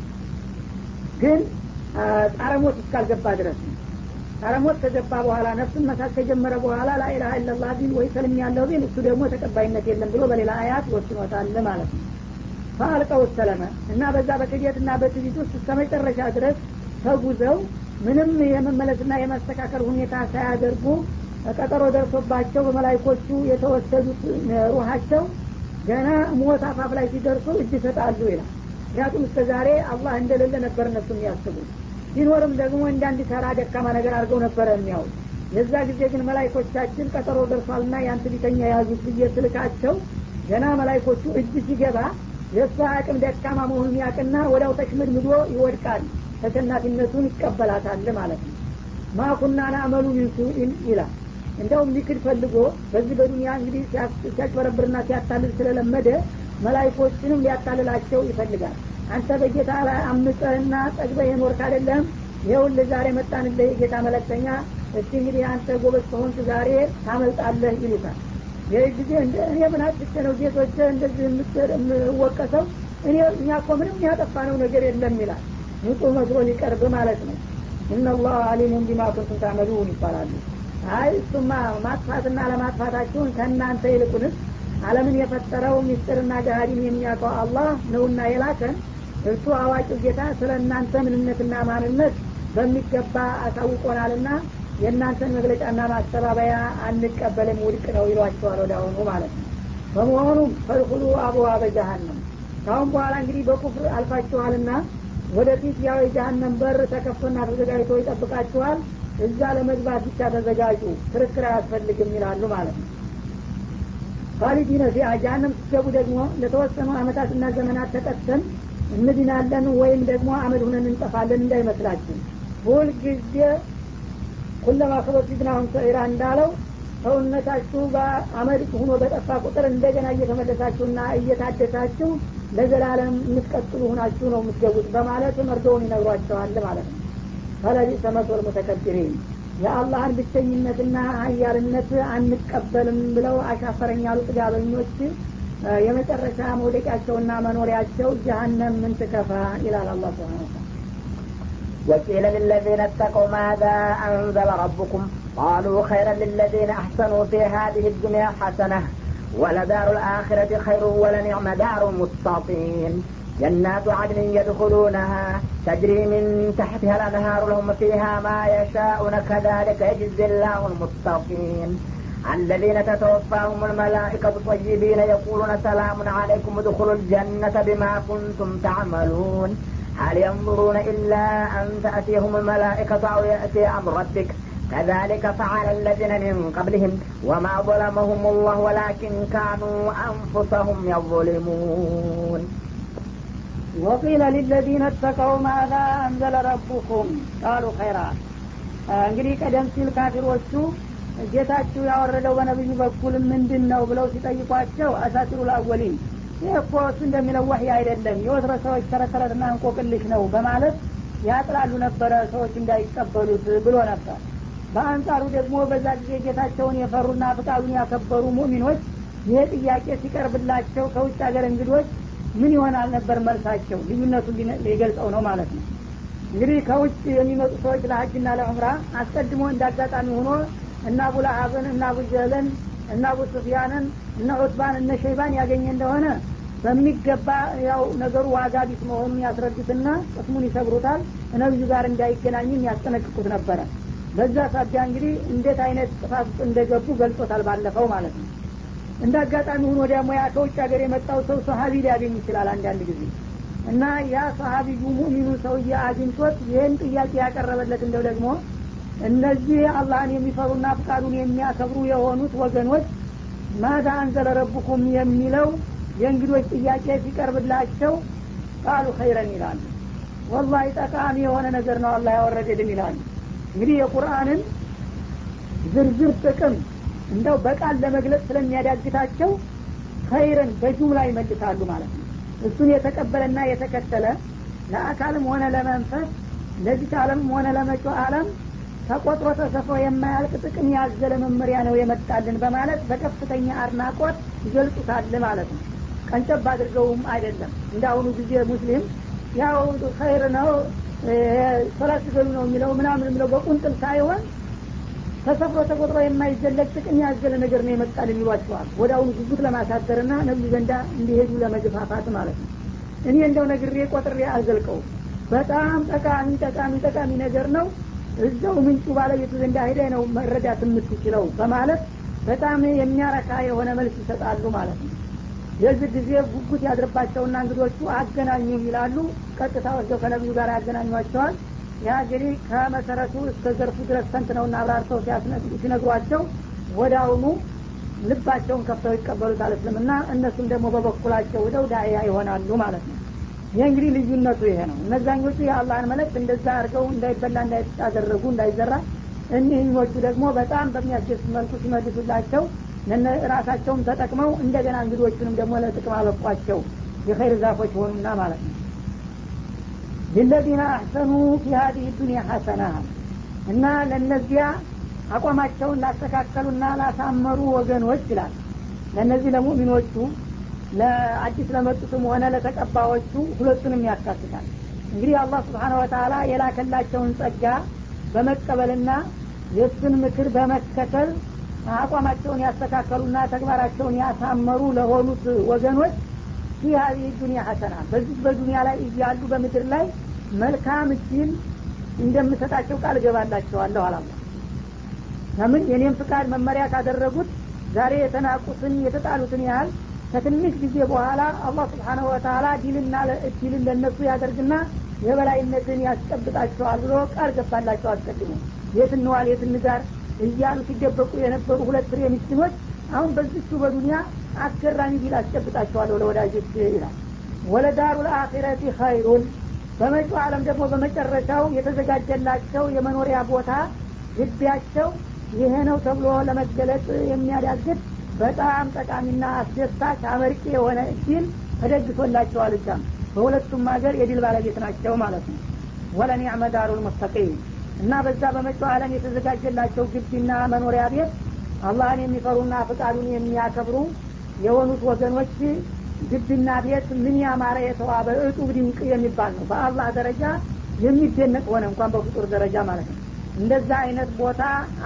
ግን ጣረሞት እስካልገባ ድረስ ነው ጣረሞት ከገባ በኋላ ነፍሱን መሳት ከጀመረ በኋላ ላኢላሀ ኢለላህ ቢል ወይ ሰልም ያለው ቢል እሱ ደግሞ ተቀባይነት የለም ብሎ በሌላ አያት ወስኖታል ማለት ነው ፈአልቀው ሰለመ እና በዛ በክደትና በትቢት ውስጥ እስከ መጨረሻ ድረስ ተጉዘው ምንም የመመለስና የማስተካከል ሁኔታ ሳያደርጉ ቀጠሮ ደርሶባቸው በመላይኮቹ የተወሰዱት ሩሃቸው ገና ሞት አፋፍ ላይ ሲደርሱ እጅ ይሰጣሉ ይላል ምክንያቱም እስከ ዛሬ አላህ እንደሌለ ነበር እነሱ የሚያስቡ ሲኖርም ደግሞ እንዳንድ ተራ ደካማ ነገር አድርገው ነበረ የሚያውት የዛ ጊዜ ግን መላይኮቻችን ቀጠሮ ደርሷልና ያን ትቢተኛ የያዙት ብዬ ስልካቸው ገና መላይኮቹ እጅ ሲገባ የእሷ አቅም ደካማ መሆኑን ያቅና ወዲያው ተሽምድምዶ ይወድቃል ተሸናፊነቱን ይቀበላታል ማለት ነው ማኩና ናአመሉ ሚንሱኢን ይላል እንደውም ሊክድ ፈልጎ በዚህ በዱኒያ እንግዲህ ሲያጭበረብርና ሲያታልል ስለለመደ መላይኮችንም ሊያታልላቸው ይፈልጋል አንተ በጌታ ላይ አምፀህና ጠግበህ የኖርክ አይደለም ይኸውልህ ዛሬ መጣንልህ የጌታ መለክተኛ እስቲ እንግዲህ አንተ ጎበዝ ከሆንክ ዛሬ ታመልጣለህ ይሉታል ይህ ጊዜ እኔ ምን አጥቼ ነው ጌቶች እንደዚህ የምወቀሰው እኔ እኛ እኮ ምንም ያጠፋነው ነገር የለም ይላል ንጹህ መስሎ ሊቀርብ ማለት ነው እነላህ አሊሙን ቢማ ኩንቱም ታመሉን ይባላሉ አይ እሱማ ማጥፋትና ለማጥፋታችሁን ከእናንተ ይልቁንስ አለምን የፈጠረው ሚስጥርና ገሃዲን የሚያውቀው አላህ ነውና የላከን እርሱ አዋቂው ጌታ ስለ እናንተ ምንነትና ማንነት በሚገባ አሳውቆናልና የእናንተን መግለጫና ማስተባበያ አንቀበልም ውድቅ ነው ይሏቸዋል ወደ አሁኑ ማለት ነው በመሆኑም ፈድኩሉ አቡዋ በጀሃነም ካሁን በኋላ እንግዲህ በኩፍር አልፋችኋልና ወደፊት ያው የጀሀነም በር ተከፍቶና ተዘጋጅቶ ይጠብቃችኋል እዛ ለመግባት ብቻ ተዘጋጁ ክርክር አያስፈልግም ይላሉ ማለት ነው ካሊዲነ ፊያ ጀሀነም ስትገቡ ደግሞ ለተወሰኑ አመታትና ዘመናት ተቀጥተን እንድናለን ወይም ደግሞ አመድ ሁነን እንጠፋለን እንዳይመስላችሁ ሁልጊዜ ኩለማ ከበት ፊትናሁም ሰዒራ እንዳለው ሰውነታችሁ በአመድ ሁኖ በጠፋ ቁጥር እንደገና እየተመለሳችሁና እየታደሳችሁ ለዘላለም የምትቀጥሉ ሁናችሁ ነው የምትገቡት በማለት መርዶውን ይነግሯቸዋል ማለት ነው ፈለቢሰ መሶል ሙተከቢሪን የአላህን ብቸኝነትና ሀያልነት አንቀበልም ብለው አሻፈረኝ ያሉ ጥጋበኞች የመጨረሻ መውደቂያቸውና መኖሪያቸው ጀሀነም ምን ትከፋ ይላል አላ ስብን وقيل للذين اتقوا ماذا أنزل ربكم قالوا خيرا للذين أحسنوا في هذه الدنيا حسنة ولدار الآخرة خير ولنعم دار المتقين جنات عدن يدخلونها تجري من تحتها الأنهار لهم فيها ما يشاءون كذلك يجزي الله المتقين الذين تتوفاهم الملائكة طيبين يقولون سلام عليكم ادخلوا الجنة بما كنتم تعملون هل ينظرون إلا أن تأتيهم الملائكة أو يأتي أمر ربك كذلك فعل الذين من قبلهم وما ظلمهم الله ولكن كانوا أنفسهم يظلمون وقيل للذين اتقوا ماذا أنزل ربكم قالوا خيرا እንግዲህ ቀደም ሲል ካፊሮቹ ጌታችሁ ያወረደው በነብዩ በኩል ምንድን ነው ብለው ሲጠይቋቸው አሳጢሩ ልአወሊን ይህ እኮ እሱ እንደሚለው ወህይ አይደለም የወትረ ሰዎች ተረተረትና እንቆቅልሽ ነው በማለት ያጥላሉ ነበረ ሰዎች እንዳይቀበሉት ብሎ ነበር በአንጻሩ ደግሞ በዛ ጊዜ ጌታቸውን የፈሩና ፍቃዱን ያከበሩ ሙሚኖች ይህ ጥያቄ ሲቀርብላቸው ከውጭ ሀገር እንግዶች ምን ይሆናል ነበር መልሳቸው ልዩነቱን ሊገልጸው ነው ማለት ነው እንግዲህ ከውጭ የሚመጡ ሰዎች ለሀጅና ለዑምራ አስቀድሞ እንዳጋጣሚ ሆኖ እና አቡ ለሀብን እና አቡ ጀህልን እና አቡ ሱፊያንን እነ ዑትባን እነ ሸይባን ያገኘ እንደሆነ በሚገባ ያው ነገሩ ዋጋ ቢስ መሆኑን ያስረዱትና ቅስሙን ይሰብሩታል ነብዩ ጋር እንዳይገናኝም ያስጠነቅቁት ነበረ በዛ ሳቢያ እንግዲህ እንዴት አይነት ጥፋት ውስጥ እንደገቡ ገልጾታል ባለፈው ማለት ነው እንደ አጋጣሚ ሆኖ ደግሞ ያ ከውጭ ሀገር የመጣው ሰው ሰሀቢ ሊያገኝ ይችላል አንዳንድ ጊዜ እና ያ ሰሀቢዩ ሙሚኑ ሰውዬ አግኝቶት ይህን ጥያቄ ያቀረበለት እንደው ደግሞ እነዚህ አላህን የሚፈሩና ፍቃዱን የሚያከብሩ የሆኑት ወገኖች ማዛ አንዘለ ረቡኩም የሚለው የእንግዶች ጥያቄ ሲቀርብላቸው ቃሉ ኸይረን ይላሉ ወላሂ ጠቃሚ የሆነ ነገር ነው አላህ ያወረደልን ይላሉ እንግዲህ የቁርአንን ዝርዝር ጥቅም እንደው በቃል ለመግለጽ ስለሚያዳግታቸው ኸይርን በጁምላ ይመልሳሉ ማለት ነው እሱን የተቀበለና የተከተለ ለአካልም ሆነ ለመንፈስ ለዚህ ዓለም ሆነ ለመጪው ዓለም ተቆጥሮ ተሰፍሮ የማያልቅ ጥቅም ያዘለ መመሪያ ነው የመጣልን በማለት በከፍተኛ አድናቆት ይገልጹታል ማለት ነው ቀንጨብ አድርገውም አይደለም እንደ አሁኑ ጊዜ ሙስሊም ያው ኸይር ነው ሶላት ስገዱ ነው የሚለው ምናምን የሚለው በቁንጥል ሳይሆን ተሰፍሮ ተቆጥሮ የማይዘለቅ ጥቅም ያዘለ ነገር ነው የመጣልን ይሏቸዋል ወደ አሁኑ ጉጉት ለማሳደርና ነብዩ ዘንዳ እንዲሄዱ ለመግፋፋት ማለት ነው እኔ እንደው ነግሬ ቆጥሬ አልዘልቀው በጣም ጠቃሚ ጠቃሚ ጠቃሚ ነገር ነው እዛው ምንጩ ባለቤቱ ዘንዳ ሄደ ነው መረዳት የምትችለው በማለት በጣም የሚያረካ የሆነ መልስ ይሰጣሉ ማለት ነው የዚህ ጊዜ ጉጉት ያድርባቸውና እንግዶቹ አገናኙ ይላሉ ቀጥታ ወስደው ከነቢዩ ጋር ያገናኟቸዋል ያ እንግዲህ ከመሰረቱ እስከ ዘርፉ ድረስ ተንትነውና አብራርተው ሲነግሯቸው ወደ አሁኑ ልባቸውን ከፍተው ይቀበሉታል እስልምና እነሱም ደግሞ በበኩላቸው ወደው ዳያ ይሆናሉ ማለት ነው ይህ እንግዲህ ልዩነቱ ይሄ ነው እነዛኞቹ የአላህን መለክት እንደዛ አድርገው እንዳይበላ እንዳይጣደረጉ እንዳይዘራ እኒህኞቹ ደግሞ በጣም በሚያስደስት መልኩ ሲመልሱላቸው ራሳቸውም ተጠቅመው እንደገና እንግዶቹንም ደግሞ ለጥቅም አበቋቸው የኸይር ዛፎች ሆኑና ማለት ነው ሊለዚነ አሕሰኑ ፊ ሀዲህ ዱኒያ ሐሰና እና ለእነዚያ አቋማቸውን ላስተካከሉና ላሳመሩ ወገኖች ይላል ለእነዚህ ለሙእሚኖቹ ለአዲስ ለመጡትም ሆነ ለተቀባዮቹ ሁለቱንም ያካትታል እንግዲህ አላህ ስብሓነ ወተላ የላከላቸውን ጸጋ በመቀበልና የእሱን ምክር በመከተል አቋማቸውን ያስተካከሉና ተግባራቸውን ያሳመሩ ለሆኑት ወገኖች ፊ ሀዚህ ዱኒያ ሐሰና በዚህ በዱኒያ ላይ እያሉ በምድር ላይ መልካም እድል እንደምሰጣቸው ቃል እገባላቸዋለሁ አላላ ለምን የኔም ፍቃድ መመሪያ ካደረጉት ዛሬ የተናቁትን የተጣሉትን ያህል ከትንሽ ጊዜ በኋላ አላህ ስብሓነሁ ወተላ ዲልና እድልን ለእነሱ ያደርግና የበላይነትን ያስጨብጣቸዋል ብሎ ቃል ገባላቸው አስቀድሞ የት እንዋል የት እንጋር እያሉ ሲደበቁ የነበሩ ሁለት ፍሬ ምስኪኖች አሁን በዚቹ በዱኒያ አስገራሚ ቢል አስጨብጣቸዋለሁ ለወዳጆች ይላል ወለዳሩ ለአኺረቲ ኸይሩን በመጪው ዓለም ደግሞ በመጨረሻው የተዘጋጀላቸው የመኖሪያ ቦታ ግቢያቸው ይሄ ነው ተብሎ ለመገለጽ የሚያዳግት በጣም ጠቃሚና አስደሳች አመርቂ የሆነ እድል ተደግሶላቸዋል እዛም በሁለቱም ሀገር የድል ባለቤት ናቸው ማለት ነው ወለኒዕመ ዳሩል ሙስተቂም እና በዛ በመጪው ዓለም የተዘጋጀላቸው ግቢና መኖሪያ ቤት አላህን የሚፈሩና ፍቃዱን የሚያከብሩ የሆኑት ወገኖች ግቢና ቤት ምን ያማረ የተዋበ እጡብ ድንቅ የሚባል ነው በአላህ ደረጃ የሚደነቅ ሆነ እንኳን በፍጡር ደረጃ ማለት ነው እንደዛ አይነት ቦታ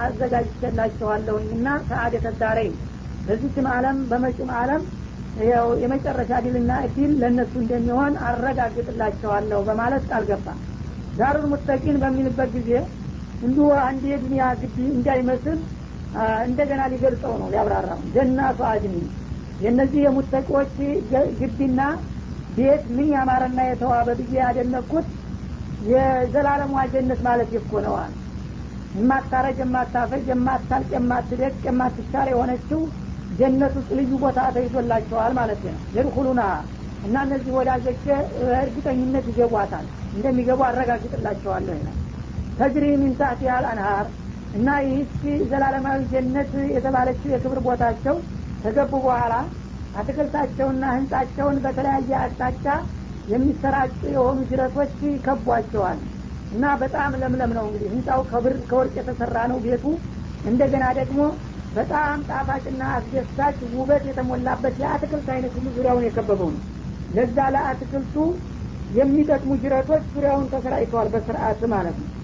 አዘጋጅቼላቸዋለሁኝ እና ሰአደተ ዳረይን በዚችም አለም በመጪም አለም ያው የመጨረሻ ድልና እድል ለእነሱ እንደሚሆን አረጋግጥላቸዋለሁ በማለት ቃል ገባ ዳሩል ሙተቂን በሚልበት ጊዜ እንዲሁ አንድ የዱኒያ ግቢ እንዳይመስል እንደገና ሊገልጸው ነው ሊያብራራው ጀናቱ አድኒ የእነዚህ የሙተቂዎች ግቢና ቤት ምን ያማረና የተዋበ ብዬ ያደነኩት የዘላለሟ ጀነት ማለት ይኮ ነዋል የማታረጅ የማታፈጅ የማታልቅ የማትደቅ የማትሻር የሆነችው ጀነት ውስጥ ልዩ ቦታ ተይዞላቸዋል ማለት ነው የድኩሉና እና እነዚህ ወዳጆች እርግጠኝነት ይገቧታል እንደሚገቡ አረጋግጥላቸዋለሁ ይላል ተጅሪ ሚን ታህቲሃ አልአንሃር እና ይህች ዘላለማዊ ጀነት የተባለችው የክብር ቦታቸው ከገቡ በኋላ አትክልታቸውና ህንጻቸውን በተለያየ አቅጣጫ የሚሰራጩ የሆኑ ጅረቶች ይከቧቸዋል እና በጣም ለምለም ነው እንግዲህ ህንጻው ከብር ከወርቅ የተሰራ ነው ቤቱ እንደገና ደግሞ በጣም ጣፋጭና አስደሳች ውበት የተሞላበት የአትክልት አይነት ሁሉ ዙሪያውን የከበበው ነው ለዛ ለአትክልቱ የሚጠቅሙ ጅረቶች ዙሪያውን ተሰራጭተዋል በስርአት ማለት ነው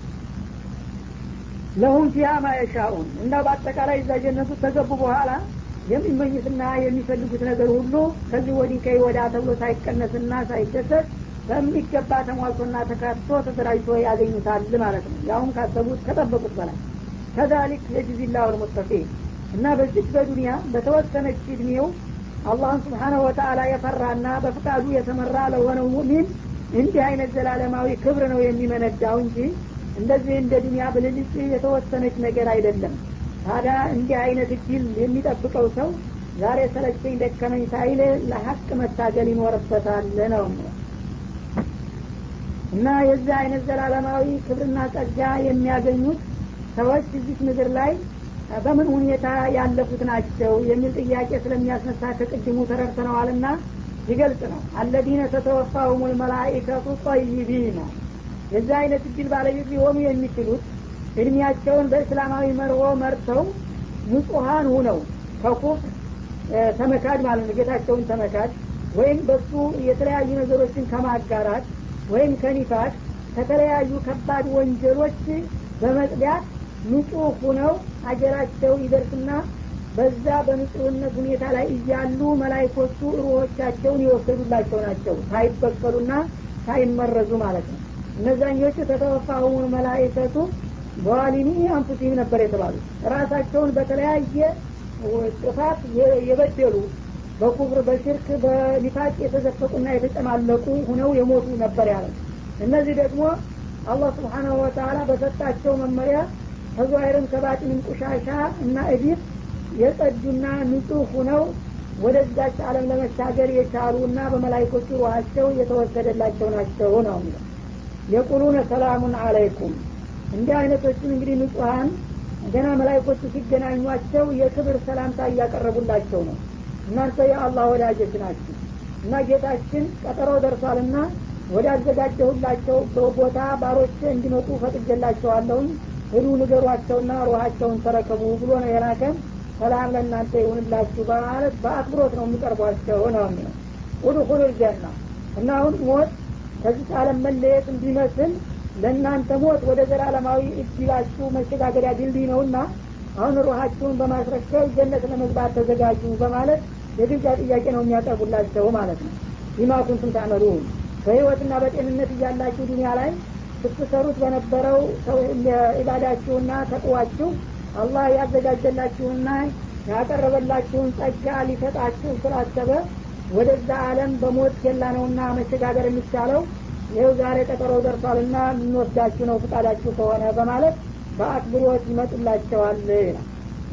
ለሁም ፊያ ማየሻኡን እና በአጠቃላይ እዛ ጀነቱ ተገቡ በኋላ የሚመኙትና የሚፈልጉት ነገር ሁሉ ከዚህ ወዲህ ከይ ወዳ ተብሎ ሳይቀነስና ሳይደሰት በሚገባ ተሟልቶና ተካቶ ተደራጅቶ ያገኙታል ማለት ነው ያሁን ካሰቡት ከጠበቁት በላይ ከዛሊክ የጅዚላ ልሙተቂን እና በዚች በዱንያ በተወሰነች እድሜው አላህን ስብሓናሁ ወተአላ የፈራና በፍቃዱ የተመራ ለሆነው ሙእሚን እንዲህ አይነት ዘላለማዊ ክብር ነው የሚመነዳው እንጂ እንደዚህ እንደ ዱኒያ ብልልጭ የተወሰነች ነገር አይደለም ታዲያ እንዲህ አይነት እድል የሚጠብቀው ሰው ዛሬ ሰለቸኝ ደከመኝ ሳይል ለሀቅ መታገል ይኖርበታል ነው እና የዚህ አይነት ዘላለማዊ ክብርና ጸጋ የሚያገኙት ሰዎች እዚህ ምድር ላይ በምን ሁኔታ ያለፉት ናቸው የሚል ጥያቄ ስለሚያስነሳ ከቅድሙ ተረድተነዋልና ይገልጽ ነው አለዲነ ተተወፋሁም ልመላኢከቱ ጠይቢና የዚህ አይነት እድል ባለቤት ሊሆኑ የሚችሉት እድሜያቸውን በእስላማዊ መርሆ መርተው ንጹሀን ሁነው ከኩፍ ተመካድ ማለት ነው ጌታቸውን ተመካድ ወይም በሱ የተለያዩ ነገሮችን ከማጋራት ወይም ከኒፋት ከተለያዩ ከባድ ወንጀሎች በመጽዳት ንጹህ ሁነው አጀራቸው ይደርስና በዛ በንጹህነት ሁኔታ ላይ እያሉ መላይኮቹ ሩሆቻቸውን የወሰዱላቸው ናቸው ሳይበቀሉና ሳይመረዙ ማለት ነው እነዛኞቹ ተተወፋሁሙን መላይከቱ በዋሊኒ አንፉሲም ነበር የተባሉት ራሳቸውን በተለያየ ጥፋት የበደሉ በኩፍር በሽርክ በኒፋቅ የተዘፈቁና የተጨማለቁ ሁነው የሞቱ ነበር ያለ እነዚህ ደግሞ አላህ ስብሓናሁ ወተላ በሰጣቸው መመሪያ ከዛይርም ከባጢንም ቁሻሻ እና እዲፍ የጸዱና ንጹህ ሁነው ወደዛች አለም ለመሻገር የቻሉ እና በመላይኮቹ ሩሃቸው የተወሰደላቸው ናቸው ነው የሚለው የቁሉነ ሰላሙን አለይኩም እንዲህ አይነቶችን እንግዲህ ንጹሀን ገና መላይኮቹ ሲገናኟቸው የክብር ሰላምታ እያቀረቡላቸው ነው እናንተ የአላህ ወዳጆች ናችሁ እና ጌታችን ቀጠሮ ደርሷልና ወደ አዘጋጀሁላቸው ቦታ ባሮች እንዲመጡ ፈቅጀላቸዋለሁኝ ህሉ ንገሯቸውና ሩሃቸውን ተረከቡ ብሎ ነው የላከን ሰላም ለእናንተ ይሁንላችሁ በማለት በአክብሮት ነው የሚቀርቧቸው ነው የሚለው ውድኹሉ ልጀና እና አሁን ሞት ከዚህ ዓለም መለየት እንዲመስል ለእናንተ ሞት ወደ ዘላለማዊ እድላችሁ መሸጋገሪያ ድልድይ ነውና አሁን ሩሃችሁን በማስረከብ ጀነት ለመግባት ተዘጋጁ በማለት የግብዣ ጥያቄ ነው የሚያቀርቡላቸው ማለት ነው ቢማ ኩንቱም ታዕመሉን በህይወትና በጤንነት እያላችሁ ዱኒያ ላይ ስትሰሩት በነበረው ኢባዳችሁና ተቅዋችሁ አላህ ያዘጋጀላችሁና ያቀረበላችሁን ጸጋ ሊሰጣችሁ ስላሰበ ወደዛ አለም በሞት ገላ ነውና መሸጋገር የሚቻለው ይኸው ዛሬ ቀጠሮ ደርሷልና የምንወስዳችሁ ነው ፍቃዳችሁ ከሆነ በማለት በአክብሮት ይመጡላቸዋል ይላል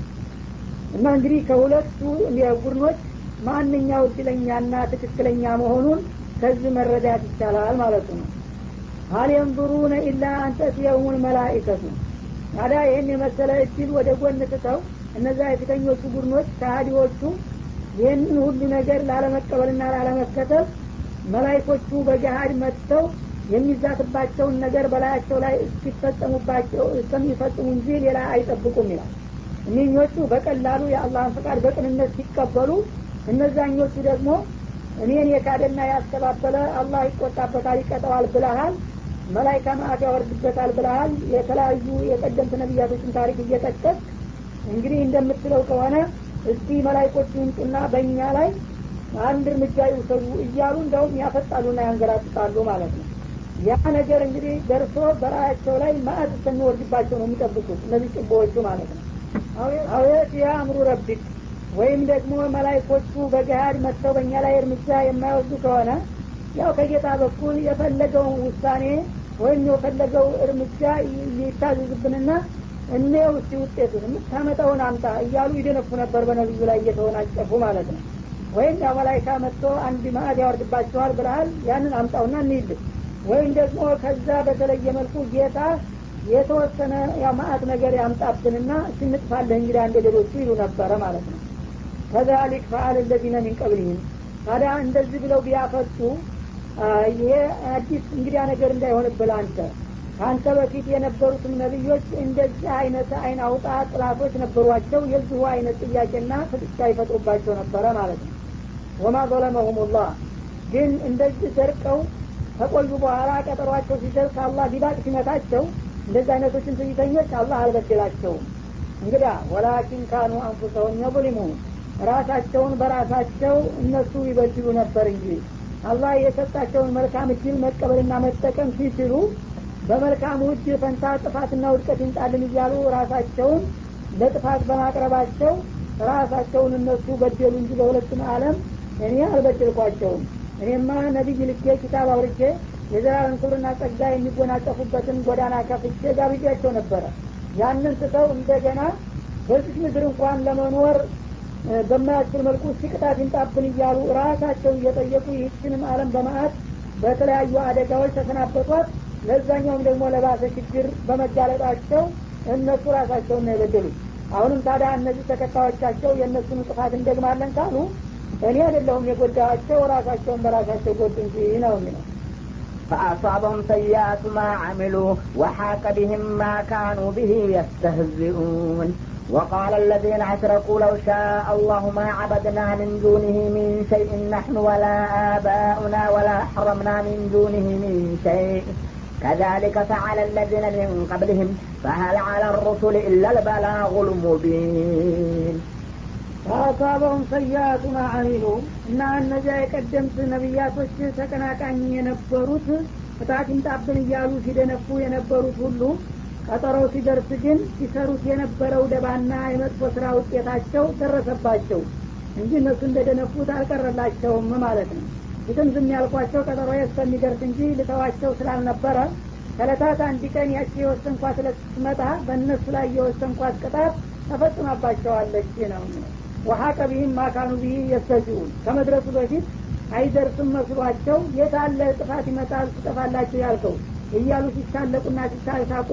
እና እንግዲህ ከሁለቱ ቡድኖች ማንኛው እድለኛና ትክክለኛ መሆኑን ከዚህ መረዳት ይቻላል ማለቱ ነው ሀል የንظሩነ ኢላ አንተትየውሙን መላኢከቱ ታዲያ ይህን የመሰለ እድል ወደ ጎን ትተው እነዛ የፊተኞቹ ቡድኖች ከሀዲዎቹ ይህንን ሁሉ ነገር ላለመቀበልና ላለመከተል መላይኮቹ በገሃድ መጥተው የሚዛትባቸውን ነገር በላያቸው ላይ እስኪፈጸሙባቸው እስከሚፈጽሙ እንጂ ሌላ አይጠብቁም ይላል እኒኞቹ በቀላሉ የአላህን ፍቃድ በቅንነት ሲቀበሉ እነዛኞቹ ደግሞ እኔን የካደና ያስተባበለ አላህ ይቆጣበታል ይቀጠዋል ብለሃል መላይካ ማዕት ያወርድበታል ብለሃል የተለያዩ የቀደምት ነቢያቶችን ታሪክ እየጠቀስ እንግዲህ እንደምትለው ከሆነ እስቲ መላይኮቹ ይምጡና በእኛ ላይ አንድ እርምጃ ይውሰዱ እያሉ እንደውም ያፈጣሉና ያንገራጥጣሉ ማለት ነው ያ ነገር እንግዲህ ደርሶ በራያቸው ላይ ማዕት እስከሚወርድባቸው ነው የሚጠብቁት እነዚህ ጭቦዎቹ ማለት ነው አውየት የአእምሩ ረቢክ ወይም ደግሞ መላይኮቹ በገሃድ መጥተው በእኛ ላይ እርምጃ የማይወስዱ ከሆነ ያው ከጌታ በኩል የፈለገውን ውሳኔ ወይም የፈለገው እርምጃ ይታዘዝብንና እኔው እስቲ ውጤቱን የምታመጣውን አምጣ እያሉ ይደነፉ ነበር በነቢዩ ላይ እየተወናጨፉ ማለት ነው ወይም ያው መላይካ መጥቶ አንድ ማዕድ ያወርድባቸዋል ብለሃል ያንን አምጣውና እንይልህ ወይም ደግሞ ከዛ በተለየ መልኩ ጌታ የተወሰነ ያው ማአት ነገር ያምጣብንና ስንጥፋለህ እንግዲህ አንደ ሌሎቹ ይሉ ነበረ ማለት ነው ከዛሊክ ፈአል ለዚነ ሚን ቀብሊህም ታዲያ እንደዚህ ብለው ቢያፈጡ ይሄ አዲስ እንግዲያ ነገር እንዳይሆንብል አንተ ከአንተ በፊት የነበሩትም ነቢዮች እንደዚህ አይነት አይን አውጣ ጥላቶች ነበሯቸው የዚሁ አይነት ጥያቄና ፍጥጫ ይፈጥሩባቸው ነበረ ማለት ነው ወማ ዘለመሁም ላህ ግን እንደዚህ ደርቀው ከቆዩ በኋላ ቀጠሯቸው ሲደርስ አላህ ዲባቅ ሲመታቸው እንደዚህ አይነቶችን ትዕቢተኞች አላህ አልበደላቸውም እንግዳ ወላኪን ካኑ አንፉሰሁም የظሊሙን ራሳቸውን በራሳቸው እነሱ ይበድሉ ነበር እንጂ አላህ የሰጣቸውን መልካም እድል መቀበልና መጠቀም ሲችሉ በመልካሙ እድል ፈንታ ጥፋትና ውድቀት ይምጣልን እያሉ ራሳቸውን ለጥፋት በማቅረባቸው ራሳቸውን እነሱ በደሉ እንጂ በሁለቱም አለም እኔ አልበደልኳቸውም እኔማ ነቢይ ልኬ ኪታብ አውርጄ የዘላለም ክብርና ጸጋ የሚጎናጸፉበትን ጎዳና ከፍቼ ጋብዣቸው ነበረ ያንን ትተው እንደገና በዚህ ምድር እንኳን ለመኖር በማያስችል መልኩ ሲቅጣት ይንጣብን እያሉ ራሳቸው እየጠየቁ ይህችንም አለም በማአት በተለያዩ አደጋዎች ተሰናበቷት ለዛኛውም ደግሞ ለባሰ ችግር በመጋለጣቸው እነሱ ራሳቸውን ነው የበደሉት አሁንም ታዲያ እነዚህ ተከታዮቻቸው የእነሱን ጥፋት እንደግማለን ካሉ እኔ አይደለሁም የጎዳቸው ራሳቸውን በራሳቸው ጎድ እንጂ ነው የሚለው فأصابهم سيئات ما عملوا وحاك بهم ما كانوا به يستهزئون وقال الذين أشركوا لو شاء الله ما عبدنا من دونه من شيء نحن ولا آباؤنا ولا حرمنا من دونه من شيء كذلك فعل الذين من قبلهم فهل على الرسل إلا البلاغ المبين ፈአሳበሁም ሰያቱ ማ አሚሉ እና እነዚያ የቀደምት ነቢያቶች ተቀናቃኝ የነበሩት እጣት ይምጣብን እያሉ ሲደነፉ የነበሩት ሁሉ ቀጠሮው ሲደርስ ግን ሲሰሩት የነበረው ደባና የመጥፎ ስራ ውጤታቸው ደረሰባቸው እንጂ እነሱ እንደደነፉት አልቀረላቸውም ማለት ነው ፊትም ዝም ያልኳቸው ቀጠሮ እስከሚደርስ እንጂ ልተዋቸው ስላልነበረ ከለታት አንድ ቀን ያቺ የወሰንኳት ዕለት ስትመጣ በእነሱ ላይ የወሰንኳት ቅጣት ተፈጽማባቸዋለች ነው ወሀቀ ቢህም ማካኑ ቢህ የስተዚውን ከመድረሱ በፊት አይደርስም መስሏቸው የታለ ጥፋት ይመጣል ትጠፋላችሁ ያልከው እያሉ ሲሳለቁና ሲሳሳቁ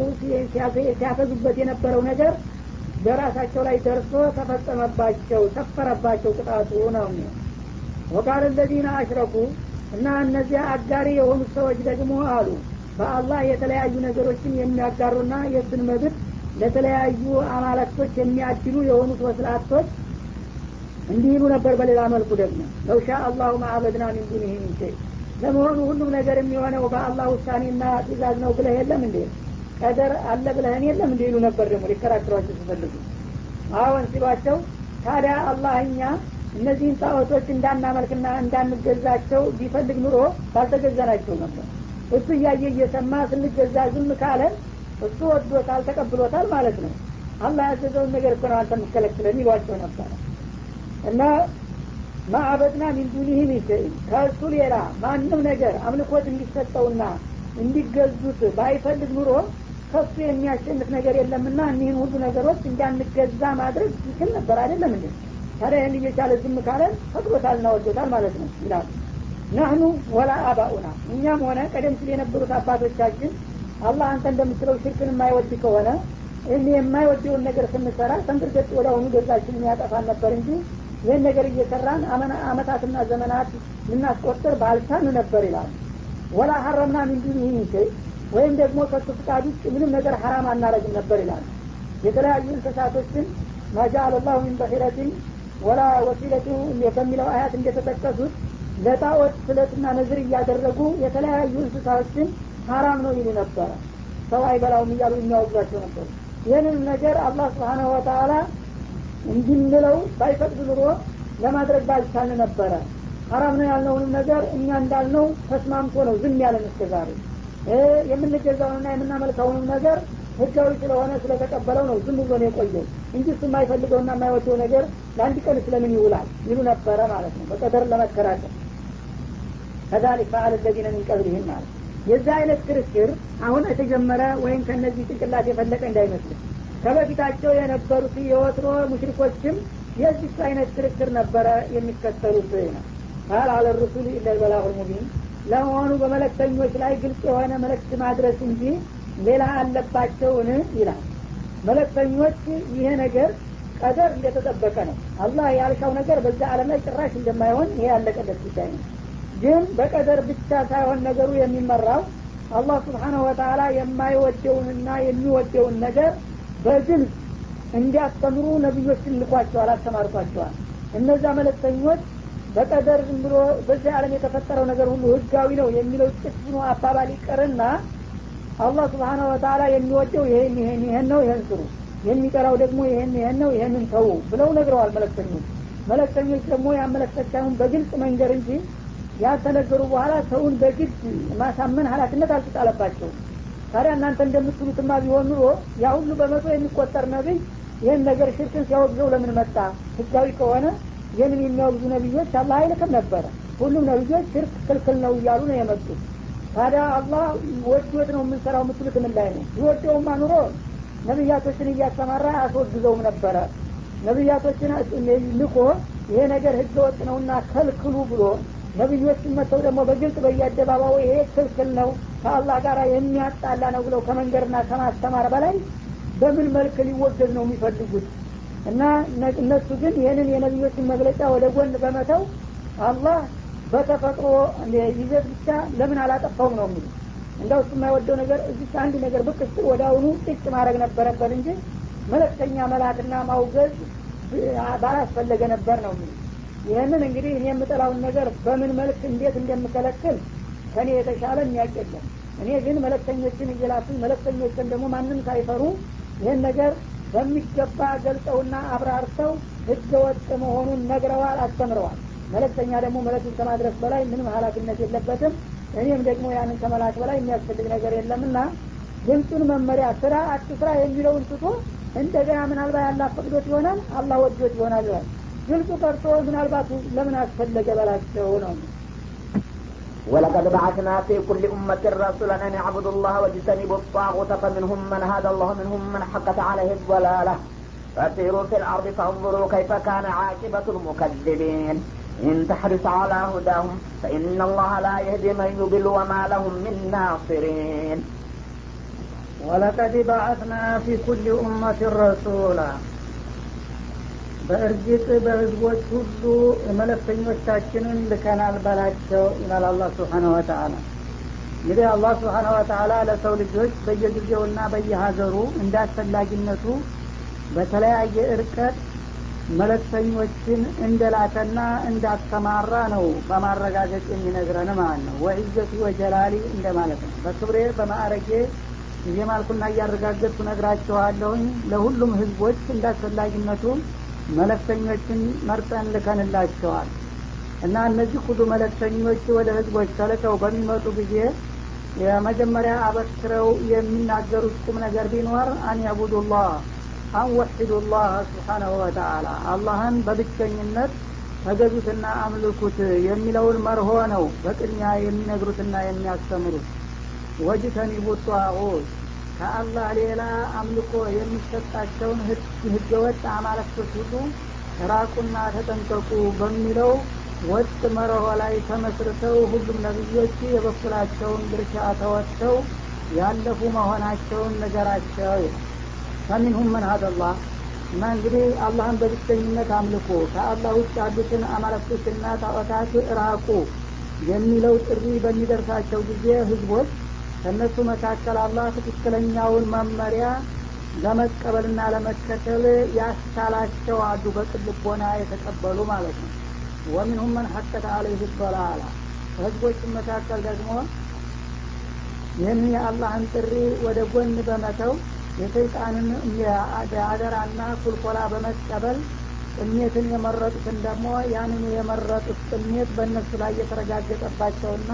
ሲያፈዙበት የነበረው ነገር በራሳቸው ላይ ደርሶ ተፈጸመባቸው ሰፈረባቸው ቅጣቱ ነው ወቃል ለዚነ አሽረኩ እና እነዚያ አጋሪ የሆኑት ሰዎች ደግሞ አሉ በአላህ የተለያዩ ነገሮችን የሚያጋሩና የእሱን መብት ለተለያዩ አማለክቶች የሚያድሉ የሆኑት ወስላቶች እንዲህ ይሉ ነበር በሌላ መልኩ ደግሞ ለውሻ አላሁ ማአበድና ሚን ዱኒህ ሚን ሸይ ለመሆኑ ሁሉም ነገር የሚሆነው በአላህ ውሳኔና ትእዛዝ ነው ብለህ የለም እንዴ ቀደር አለ ብለህን የለም እንዲ ይሉ ነበር ደግሞ ሊከራከሯቸው ሲፈልጉ አዎን ሲሏቸው ታዲያ አላህ እኛ እነዚህን ጣዖቶች እንዳናመልክና እንዳንገዛቸው ቢፈልግ ኑሮ ባልተገዛናቸው ነበር እሱ እያየ እየሰማ ስንገዛ ዝም ካለን እሱ ወዶታል ተቀብሎታል ማለት ነው አላህ ያዘዘውን ነገር እኮ ነው አንተ የምትከለክለን ይሏቸው ነበረ እና ማዕበድና ሚን ዱኒህ ሚን ከእሱ ሌላ ማንም ነገር አምልኮት እንዲሰጠውና እንዲገዙት ባይፈልግ ኑሮ ከሱ የሚያሸንፍ ነገር የለምና እኒህን ሁሉ ነገሮች እንዳንገዛ ማድረግ ይችል ነበር አይደለም እንዴ ታዲያ ይህን እየቻለ ዝም ካለን ፈቅዶታልና ወዶታል ማለት ነው ይላሉ ናህኑ ወላ አባኡና እኛም ሆነ ቀደም ሲል የነበሩት አባቶቻችን አላህ አንተ እንደምትለው ሽርክን የማይወድ ከሆነ እኔ የማይወደውን ነገር ስንሰራ ተንቅርገጥ ወደ አሁኑ ገዛችን ያጠፋን ነበር እንጂ ይህን ነገር እየሰራን አመታትና ዘመናት ልናስቆጥር ባልቻን ነበር ይላል ወላ ሀረምና ሚንዱን ይህን ሸይ ወይም ደግሞ ከሱ ፍቃድ ውጭ ምንም ነገር ሀራም አናረግም ነበር ይላል የተለያዩ እንስሳቶችን ማጃአል ላሁ ሚን በሒረትን ወላ ወሲለቱ በሚለው አያት እንደተጠቀሱት ለጣዖት ስለትና ነዝር እያደረጉ የተለያዩ እንስሳዎችን ሀራም ነው ይሉ ነበረ ሰው አይበላውም እያሉ የሚያወግዟቸው ነበሩ ይህንን ነገር አላህ ስብሓናሁ ወተአላ እንድንለው ባይፈቅድ ኑሮ ለማድረግ ባልቻልን ነበረ ሀራም ነው ያልነውንም ነገር እኛ እንዳልነው ተስማምቶ ነው ዝም ያለን እስከ ዛሬ የምንገዛውንና የምናመልከውንም ነገር ህጋዊ ስለሆነ ስለተቀበለው ነው ዝም ብሎ ነው የቆየው እንጂ እሱ የማይፈልገውና የማይወደው ነገር ለአንድ ቀን ስለምን ይውላል ይሉ ነበረ ማለት ነው በቀደር ለመከራከር ከዛሊክ ፈአል ለዚነ ሚን ቀብሊህም ማለት የዛ አይነት ክርክር አሁን የተጀመረ ወይም ከነዚህ ጭንቅላት የፈለቀ እንዳይመስል ከበፊታቸው የነበሩት የወትሮ ሙሽሪኮችም የዚህ አይነት ክርክር ነበረ የሚከተሉት ነው ቃል አለ ሩሱል ኢለልበላሁ ሙቢን ለመሆኑ በመለክተኞች ላይ ግልጽ የሆነ መልእክት ማድረስ እንጂ ሌላ አለባቸውን ይላል መለክተኞች ይሄ ነገር ቀደር እንደተጠበቀ ነው አላህ ያልሻው ነገር በዛ አለም ላይ ጭራሽ እንደማይሆን ይሄ ያለቀለት ጉዳይ ነው ግን በቀደር ብቻ ሳይሆን ነገሩ የሚመራው አላህ ስብሓነሁ ወተአላ የማይወደውንና የሚወደውን ነገር በግልጽ እንዲያስተምሩ ነቢዮችን ልኳቸዋል አስተማርቷቸዋል እነዛ መለክተኞች በቀደር ዝም ብሎ በዚህ ዓለም የተፈጠረው ነገር ሁሉ ህጋዊ ነው የሚለው ጭፍኑ አባባል ይቀርና አላህ ስብሓነሁ ወተአላ የሚወደው ይሄን ይሄን ይሄን ነው ይሄን ስሩ የሚጠራው ደግሞ ይሄን ይሄን ነው ይሄንን ተዉ ብለው ነግረዋል መለክተኞች መለክተኞች ደግሞ ያመለክተቻውን በግልጽ መንገር እንጂ ያልተነገሩ በኋላ ሰውን በግድ ማሳመን ሀላፊነት አልተጣለባቸውም ታዲያ እናንተ እንደምትሉትማ ቢሆን ኑሮ ያ ሁሉ በመቶ የሚቆጠር ነቢይ ይህን ነገር ሽርክን ሲያወግዘው ለምን መጣ ህጋዊ ከሆነ ይህንን የሚያወግዙ ነቢዮች አላህ አይልክም ነበረ ሁሉም ነቢዮች ሽርክ ክልክል ነው እያሉ ነው የመጡት ታዲያ አላህ ወዶት ነው የምንሰራው የምትሉት ምን ላይ ነው ይወደውማ ኑሮ ነቢያቶችን እያስተማራ አስወግዘውም ነበረ ነቢያቶችን ልኮ ይሄ ነገር ህገ ወጥ ነውና ከልክሉ ብሎ ነቢዮችን መጥተው ደግሞ በግልጽ በየአደባባዩ ይሄ ክልክል ነው ከአላህ ጋር የሚያጣላ ነው ብለው ከመንገድና ከማስተማር በላይ በምን መልክ ሊወገዝ ነው የሚፈልጉት እና እነሱ ግን ይህንን የነቢዮችን መግለጫ ወደ ጎን በመተው አላህ በተፈጥሮ ይዘት ብቻ ለምን አላጠፋውም ነው የሚሉ እንደው እሱ የማይወደው ነገር እዚህ አንድ ነገር ብቅ ስትል ወደ አሁኑ ጥጭ ማድረግ ነበረበት እንጂ መለክተኛ መላክና ማውገዝ ባላስፈለገ ነበር ነው የሚሉ ይህንን እንግዲህ እኔ የምጠላውን ነገር በምን መልክ እንዴት እንደምከለክል ከኔ የተሻለ የሚያውቅ የለም እኔ ግን መለክተኞችን እየላኩኝ መለክተኞችን ደግሞ ማንም ሳይፈሩ ይህን ነገር በሚገባ ገልጸውና አብራርተው ህገ ወጥ መሆኑን ነግረዋል አስተምረዋል መለክተኛ ደግሞ መለክቱን ከማድረስ በላይ ምንም ሀላፊነት የለበትም እኔም ደግሞ ያንን ከመላክ በላይ የሚያስፈልግ ነገር የለምና ድምፁን መመሪያ ስራ አትስራ የሚለውን ትቶ እንደገና ምናልባት ያላ ፈቅዶት ይሆናል አላህ ወዶት ይሆናል ይላል ግልጹ ቀርቶ ምናልባት ለምን አስፈለገ በላቸው ነው ولقد بعثنا في كل أمة رسولا أن اعبدوا الله واجتنبوا الطاغوت فمنهم من هدى الله ومنهم من حقت عليه الضلالة فسيروا في الأرض فانظروا كيف كان عاقبة المكذبين إن تحرص على هداهم فإن الله لا يهدي من يضل وما لهم من ناصرين ولقد بعثنا في كل أمة رسولا በእርግጥ በህዝቦች ሁሉ መለክተኞቻችንን ልከናል በላቸው ይላል አላህ ስብሓነ ወተአላ እንግዲህ አላህ ስብሓነ ወተአላ ለሰው ልጆች በየጊዜውና በየሀገሩ እንደ አስፈላጊነቱ በተለያየ እርቀት መለክተኞችን እንደላከና እንዳስተማራ ነው በማረጋገጥ የሚነግረን ማለት ነው ወዕዘቲ ወጀላሊ እንደማለት ነው በክብሬ በማዕረጌ እየማልኩና እያረጋገጥኩ ነግራቸዋለሁኝ ለሁሉም ህዝቦች እንዳስፈላጊነቱ መለክተኞችን መርጠን ልከንላቸዋል እና እነዚህ ሁሉ መለክተኞች ወደ ህዝቦች ተልከው በሚመጡ ጊዜ የመጀመሪያ አበክረው የሚናገሩት ቁም ነገር ቢኖር አን ያቡዱላህ አን ወሒዱላህ ስብሓናሁ ወተአላ አላህን በብቸኝነት ተገዙትና አምልኩት የሚለውን መርሆ ነው በቅድሚያ የሚነግሩትና የሚያስተምሩት ወጅተኒቡ ጧዖት ከአላህ ሌላ አምልኮ የሚሰጣቸውን ህገወጥ አማለክቶች ሁሉ ራቁና ተጠንቀቁ በሚለው ወጥ መርሆ ላይ ተመስርተው ሁሉም ነቢዮች የበኩላቸውን ድርሻ ተወጥተው ያለፉ መሆናቸውን ነገራቸው ከሚንሁም መን ሀደላህ እና እንግዲህ አላህን በብቸኝነት አምልኮ ከአላህ ውጭ ያሉትን አማለክቶችና ጣዖታት ራቁ የሚለው ጥሪ በሚደርሳቸው ጊዜ ህዝቦች ከእነሱ መካከል አላህ ትክክለኛውን መመሪያ ለመቀበልና ለመከተል ያስቻላቸው አሉ በቅልቦና የተቀበሉ ማለት ነው ወሚንሁም መን ሐቀተ አለይህ ዶላላ ከህዝቦችም መካከል ደግሞ ይህን የአላህን ጥሪ ወደ ጎን በመተው የሰይጣንን አደራና ኩልኮላ በመቀበል ጥሜትን የመረጡትን ደግሞ ያንኑ የመረጡት ጥሜት በእነሱ ላይ የተረጋገጠባቸውና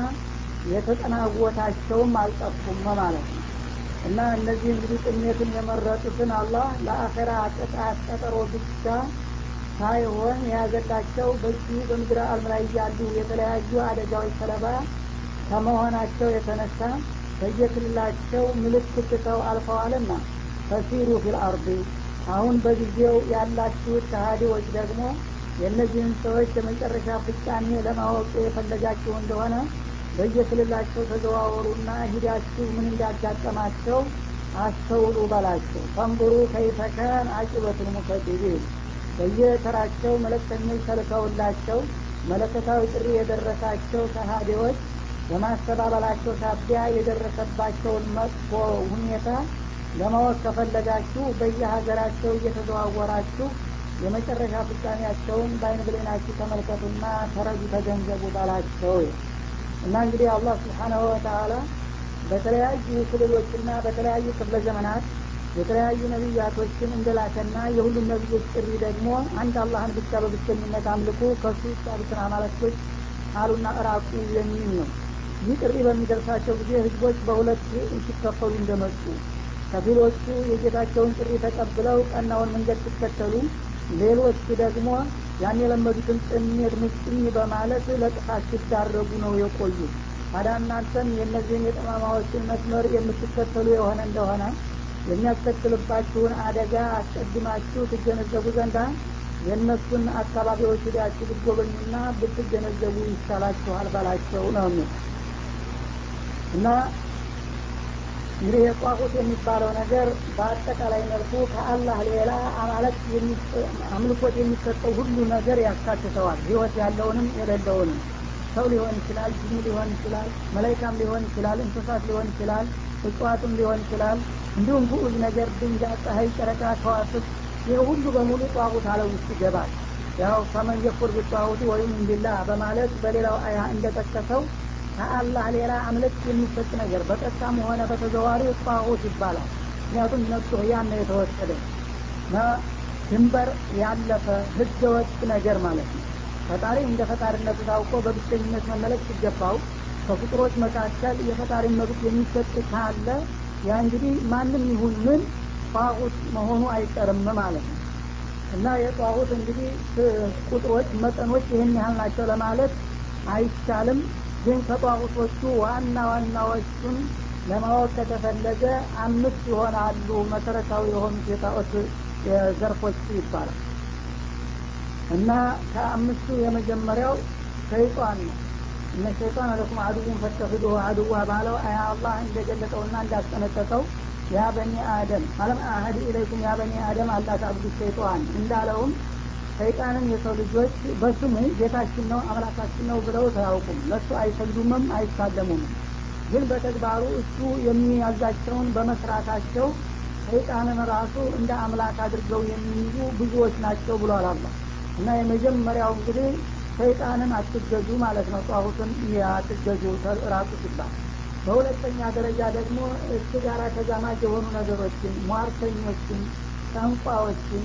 የተጠናወታቸውም አልጠፉም ማለት ነው እና እነዚህ እንግዲህ ጥሜትን የመረጡትን አላህ ለአኼራ ቅጣት ቀጠሮ ብቻ ሳይሆን የያዘላቸው በዚህ በምድረ አለም ላይ ያሉ የተለያዩ አደጋዎች ሰለባ ከመሆናቸው የተነሳ በየክልላቸው ምልክት ትተው አልፈዋልና ፈሲሩ ፊል አርዲ አሁን በጊዜው ያላችሁት ከሃዲዎች ደግሞ የእነዚህን ሰዎች የመጨረሻ ፍጻሜ ለማወቅ የፈለጋችሁ እንደሆነ በየክልላቸው ተዘዋወሩና ሂዳችሁ ምን እንዳጋጠማቸው አስተውሉ በላቸው ፈንብሩ ከይፈካን አቂበቱል ሙከዲቢን በየተራቸው መለክተኞች ተልከውላቸው መለከታዊ ጥሪ የደረሳቸው ከሃዲዎች በማስተባበላቸው ሳቢያ የደረሰባቸውን መጥፎ ሁኔታ ለማወቅ ከፈለጋችሁ በየሀገራቸው እየተዘዋወራችሁ የመጨረሻ ፍጻሜያቸውን በአይን ብሌናችሁ ተመልከቱና ተረዱ ተገንዘቡ ባላቸው እና እንግዲህ አላህ ስብሓናሁ ወተአላ በተለያዩ ክልሎችና በተለያዩ ክፍለ ዘመናት የተለያዩ ነቢያቶችን እንደላከና የሁሉም ነቢዮች ጥሪ ደግሞ አንድ አላህን ብቻ በብቸኝነት አምልኩ ከሱ ውስጥ ያሉትን አማለክቶች አሉና እራቁ የሚል ነው ይህ ጥሪ በሚደርሳቸው ጊዜ ህዝቦች በሁለት ሲከፈሉ እንደመጡ ከፊሎቹ የጌታቸውን ጥሪ ተቀብለው ቀናውን መንገድ ሲከተሉ ሌሎቹ ደግሞ ያን የለመዱትን ጥሜት ምጭኝ በማለት ለጥፋት ሲዳረጉ ነው የቆዩት ታዲያ እናንተም የእነዚህን የጠማማዎችን መስመር የምትከተሉ የሆነ እንደሆነ የሚያስከትልባችሁን አደጋ አስቀድማችሁ ትገነዘቡ ዘንዳ የእነሱን አካባቢዎች ሂዳችሁ ብትጎበኙና ብትገነዘቡ ይሻላችኋል በላቸው ነው የሚል እና እንግዲህ የጧቁት የሚባለው ነገር በአጠቃላይ መልኩ ከአላህ ሌላ አማለት አምልኮት የሚሰጠው ሁሉ ነገር ያካትተዋል ህይወት ያለውንም የሌለውንም ሰው ሊሆን ይችላል ጅን ሊሆን ይችላል መላይካም ሊሆን ይችላል እንስሳት ሊሆን ይችላል እጽዋትም ሊሆን ይችላል እንዲሁም ጉዑዝ ነገር ድንጋይ ፀሐይ ጨረቃ ከዋስብ ይህ ሁሉ በሙሉ ጧቁት አለ ውስጥ ይገባል ያው ፈመን የኩር ቢጧቁት ወይም እንቢላ በማለት በሌላው አያ እንደጠቀሰው ከአላህ ሌላ አምልክ የሚሰጥ ነገር በቀጥታም ሆነ በተዘዋሪ ጧቁት ይባላል ምክንያቱም ነሱ ያን ነው የተወሰደ እና ድንበር ያለፈ ህገወጥ ነገር ማለት ነው ፈጣሪ እንደ ፈጣሪነቱ ታውቆ በብቸኝነት መመለክ ሲገባው ከፍጡሮች መካከል የፈጣሪ መብት የሚሰጥ ካለ ያ እንግዲህ ማንም ይሁን ምን ጧቁት መሆኑ አይቀርም ማለት ነው እና የጧቁት እንግዲህ ቁጥሮች መጠኖች ይህን ያህል ናቸው ለማለት አይቻልም ግን ከጧቁቶቹ ዋና ዋናዎቹን ለማወቅ ከተፈለገ አምስት ይሆናሉ መሰረታዊ የሆኑት የጣዖት ዘርፎች ይባላል እና ከአምስቱ የመጀመሪያው ሸይጣን ነው እነ ሸይጣን ለኩም አድውን ፈተፍዱ አድዋ ባለው አያ አላህ እንደገለጠውና እንዳስጠነቀቀው ያ በኒ አደም አለም አህድ ኢለይኩም ያ በኒ አደም አላ ታብዱ ሸይጣን እንዳለውም ሰይጣንን የሰው ልጆች በስሙ ጌታችን ነው አምላካችን ነው ብለው ተያውቁም ለእሱ አይሰግዱምም አይሳለሙም ግን በተግባሩ እሱ የሚያዛቸውን በመስራታቸው ሰይጣንን ራሱ እንደ አምላክ አድርገው የሚይዙ ብዙዎች ናቸው ብሏል አላ እና የመጀመሪያው እንግዲህ ሰይጣንን አትገዙ ማለት ነው ጧሁትን አትገዙ ራሱ ሲባል በሁለተኛ ደረጃ ደግሞ እሱ ጋር ተዛማጅ የሆኑ ነገሮችን ሟርተኞችን ጠንቋዎችን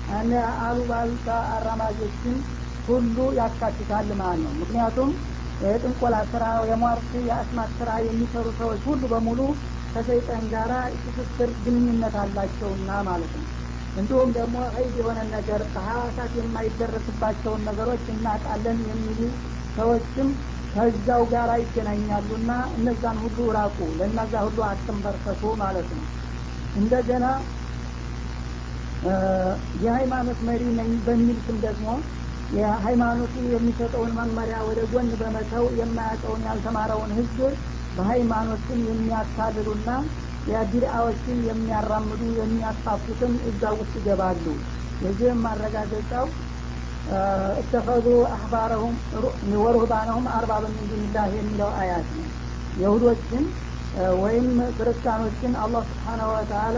አሉባልታ አራማጆችን ሁሉ ያካትታል ማለት ነው ምክንያቱም የጥንቆላ ስራ የሟርት የአስማት ስራ የሚሰሩ ሰዎች ሁሉ በሙሉ ከሰይጣን ጋራ ትስስር ግንኙነት አላቸውና ማለት ነው እንዲሁም ደግሞ ኸይድ የሆነ ነገር በሀዋሳት የማይደረስባቸውን ነገሮች እናጣለን የሚሉ ሰዎችም ከዛው ጋር ይገናኛሉና እነዛን ሁሉ ራቁ ለእነዛ ሁሉ አትንበርከቱ ማለት ነው እንደገና የሃይማኖት መሪ ነኝ በሚል ስም ደግሞ የሃይማኖቱ የሚሰጠውን መመሪያ ወደ ጎን በመተው የማያውቀውን ያልተማረውን ህዝብ በሃይማኖት ስም የሚያታልሉና የቢድአዎችን የሚያራምዱ የሚያስፋፉትም እዛ ውስጥ ይገባሉ የዚህም ማረጋገጫው እተኸዙ አህባረሁም ወሩህባነሁም አርባብ ምን ዱንላህ የሚለው አያት ነው የሁዶችን ወይም ክርስቲያኖችን አላህ ስብሓናሁ ወተአላ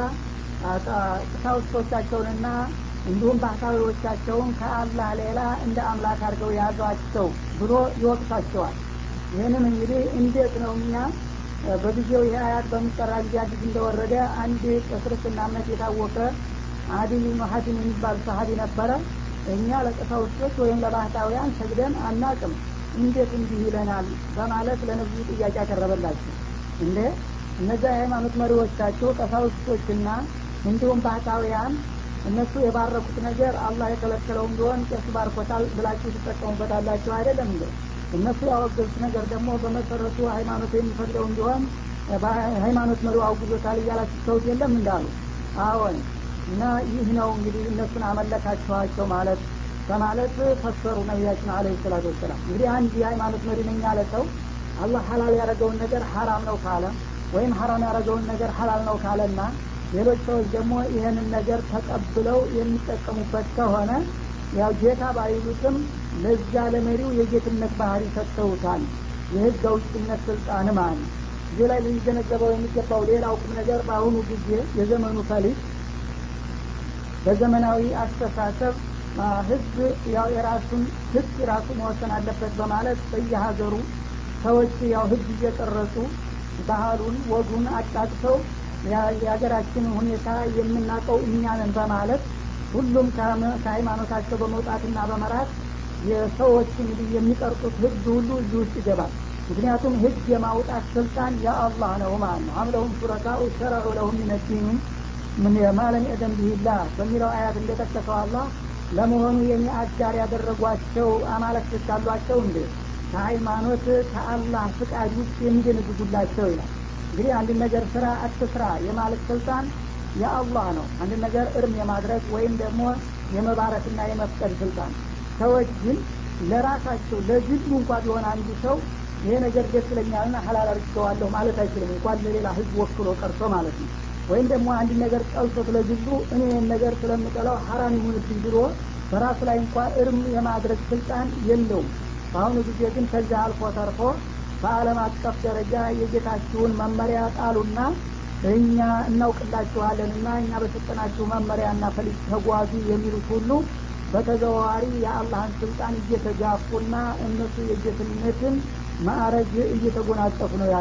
ቀሳውስቶቻቸውንና እንዲሁም ባህታዊዎቻቸውን ከአላህ ሌላ እንደ አምላክ አድርገው ያዟቸው ብሎ ይወቅሳቸዋል ይህንን እንግዲህ እንዴት ነው እኛ በጊዜው ይህ አያት በሚጠራ ጊዜ አዲስ እንደወረደ አንድ በክርስትና እምነት የታወቀ አዲል ሀቲም የሚባል ሰሀቢ ነበረ እኛ ለቀሳውስቶች ወይም ለባህታውያን ሰግደን አናቅም እንዴት እንዲህ ይለናል በማለት ለነብዩ ጥያቄ ያቀረበላቸው እንዴ እነዚያ የሃይማኖት መሪዎቻቸው ቀሳውስቶችና እንዲሁም ባህታውያን እነሱ የባረኩት ነገር አላህ የከለከለውም ቢሆን ቄሱ ባርኮታል ብላችሁ ትጠቀሙበታላችሁ አይደለም እንደ እነሱ ያወገዙት ነገር ደግሞ በመሰረቱ ሃይማኖት የሚፈቅደውም ቢሆን ሃይማኖት መሪው አውግዞታል እያላችሁ ሰውት የለም እንዳሉ አዎን እና ይህ ነው እንግዲህ እነሱን አመለካችኋቸው ማለት በማለት ፈሰሩ ነቢያችን አለ ሰላቱ ወሰላም እንግዲህ አንድ የሃይማኖት መሪ ነኝ ያለ ሰው አላህ ሀላል ያደረገውን ነገር ሀራም ነው ካለ ወይም ሀራም ያደረገውን ነገር ሀላል ነው ካለና ሌሎች ሰዎች ደግሞ ይህንን ነገር ተቀብለው የሚጠቀሙበት ከሆነ ያው ጌታ ባይሉትም ለዛ ለመሪው የጌትነት ባህሪ ሰጥተውታል የህግ አውጭነት ስልጣን ማለት ነው እዚህ ላይ ልንገነዘበው የሚገባው ሌላው ቁም ነገር በአሁኑ ጊዜ የዘመኑ ፈሊጥ በዘመናዊ አስተሳሰብ ህዝብ ያው የራሱን ህግ ራሱ መወሰን አለበት በማለት በየሀገሩ ሰዎች ያው ህግ እየቀረጹ ባህሉን ወጉን አጣጥተው የሀገራችንን ሁኔታ የምናውቀው እኛንን በማለት ሁሉም ከሃይማኖታቸው በመውጣትና በመራት የሰዎች እንግዲህ የሚቀርጡት ህግ ሁሉ እዚህ ውስጥ ይገባል ምክንያቱም ህግ የማውጣት ስልጣን የአላህ ነው ማለት ነው አምለሁም ሹረካኡ ሸረዑ ለሁም ሚነዲን ምን የማለም የደም ብሂላ በሚለው አያት እንደጠቀሰው አላህ ለመሆኑ የኔ አጋር ያደረጓቸው አማለክቶች አሏቸው እንዴ ከሃይማኖት ከአላህ ፍቃድ ውጭ የሚደነግጉላቸው ይላል እንግዲህ አንድ ነገር ስራ አትስራ የማለት ስልጣን የአላህ ነው አንድ ነገር እርም የማድረግ ወይም ደግሞ የመባረክና የመፍቀድ ስልጣን ሰዎች ግን ለራሳቸው ለግሉ እንኳ ቢሆን አንዱ ሰው ይሄ ነገር ደስ ይለኛልና ሀላል አድርገዋለሁ ማለት አይችልም እንኳን ለሌላ ህዝብ ወክሎ ቀርቶ ማለት ነው ወይም ደግሞ አንድ ነገር ጠልቶት ለግሉ እኔ ይህን ነገር ስለምጠላው ሀራም ይሁንብኝ ብሎ በራሱ ላይ እንኳ እርም የማድረግ ስልጣን የለውም በአሁኑ ጊዜ ግን ከዚያ አልፎ ተርፎ በአለም አቀፍ ደረጃ የጌታችሁን መመሪያ ጣሉና እኛ እናውቅላችኋለን እና እኛ በሰጠናችሁ መመሪያና ፈሊጥ ተጓዙ የሚሉት ሁሉ በተዘዋዋሪ የአላህን ስልጣን እየተጋፉና እነሱ የጌትነትን ማዕረግ እየተጎናጸፉ ነው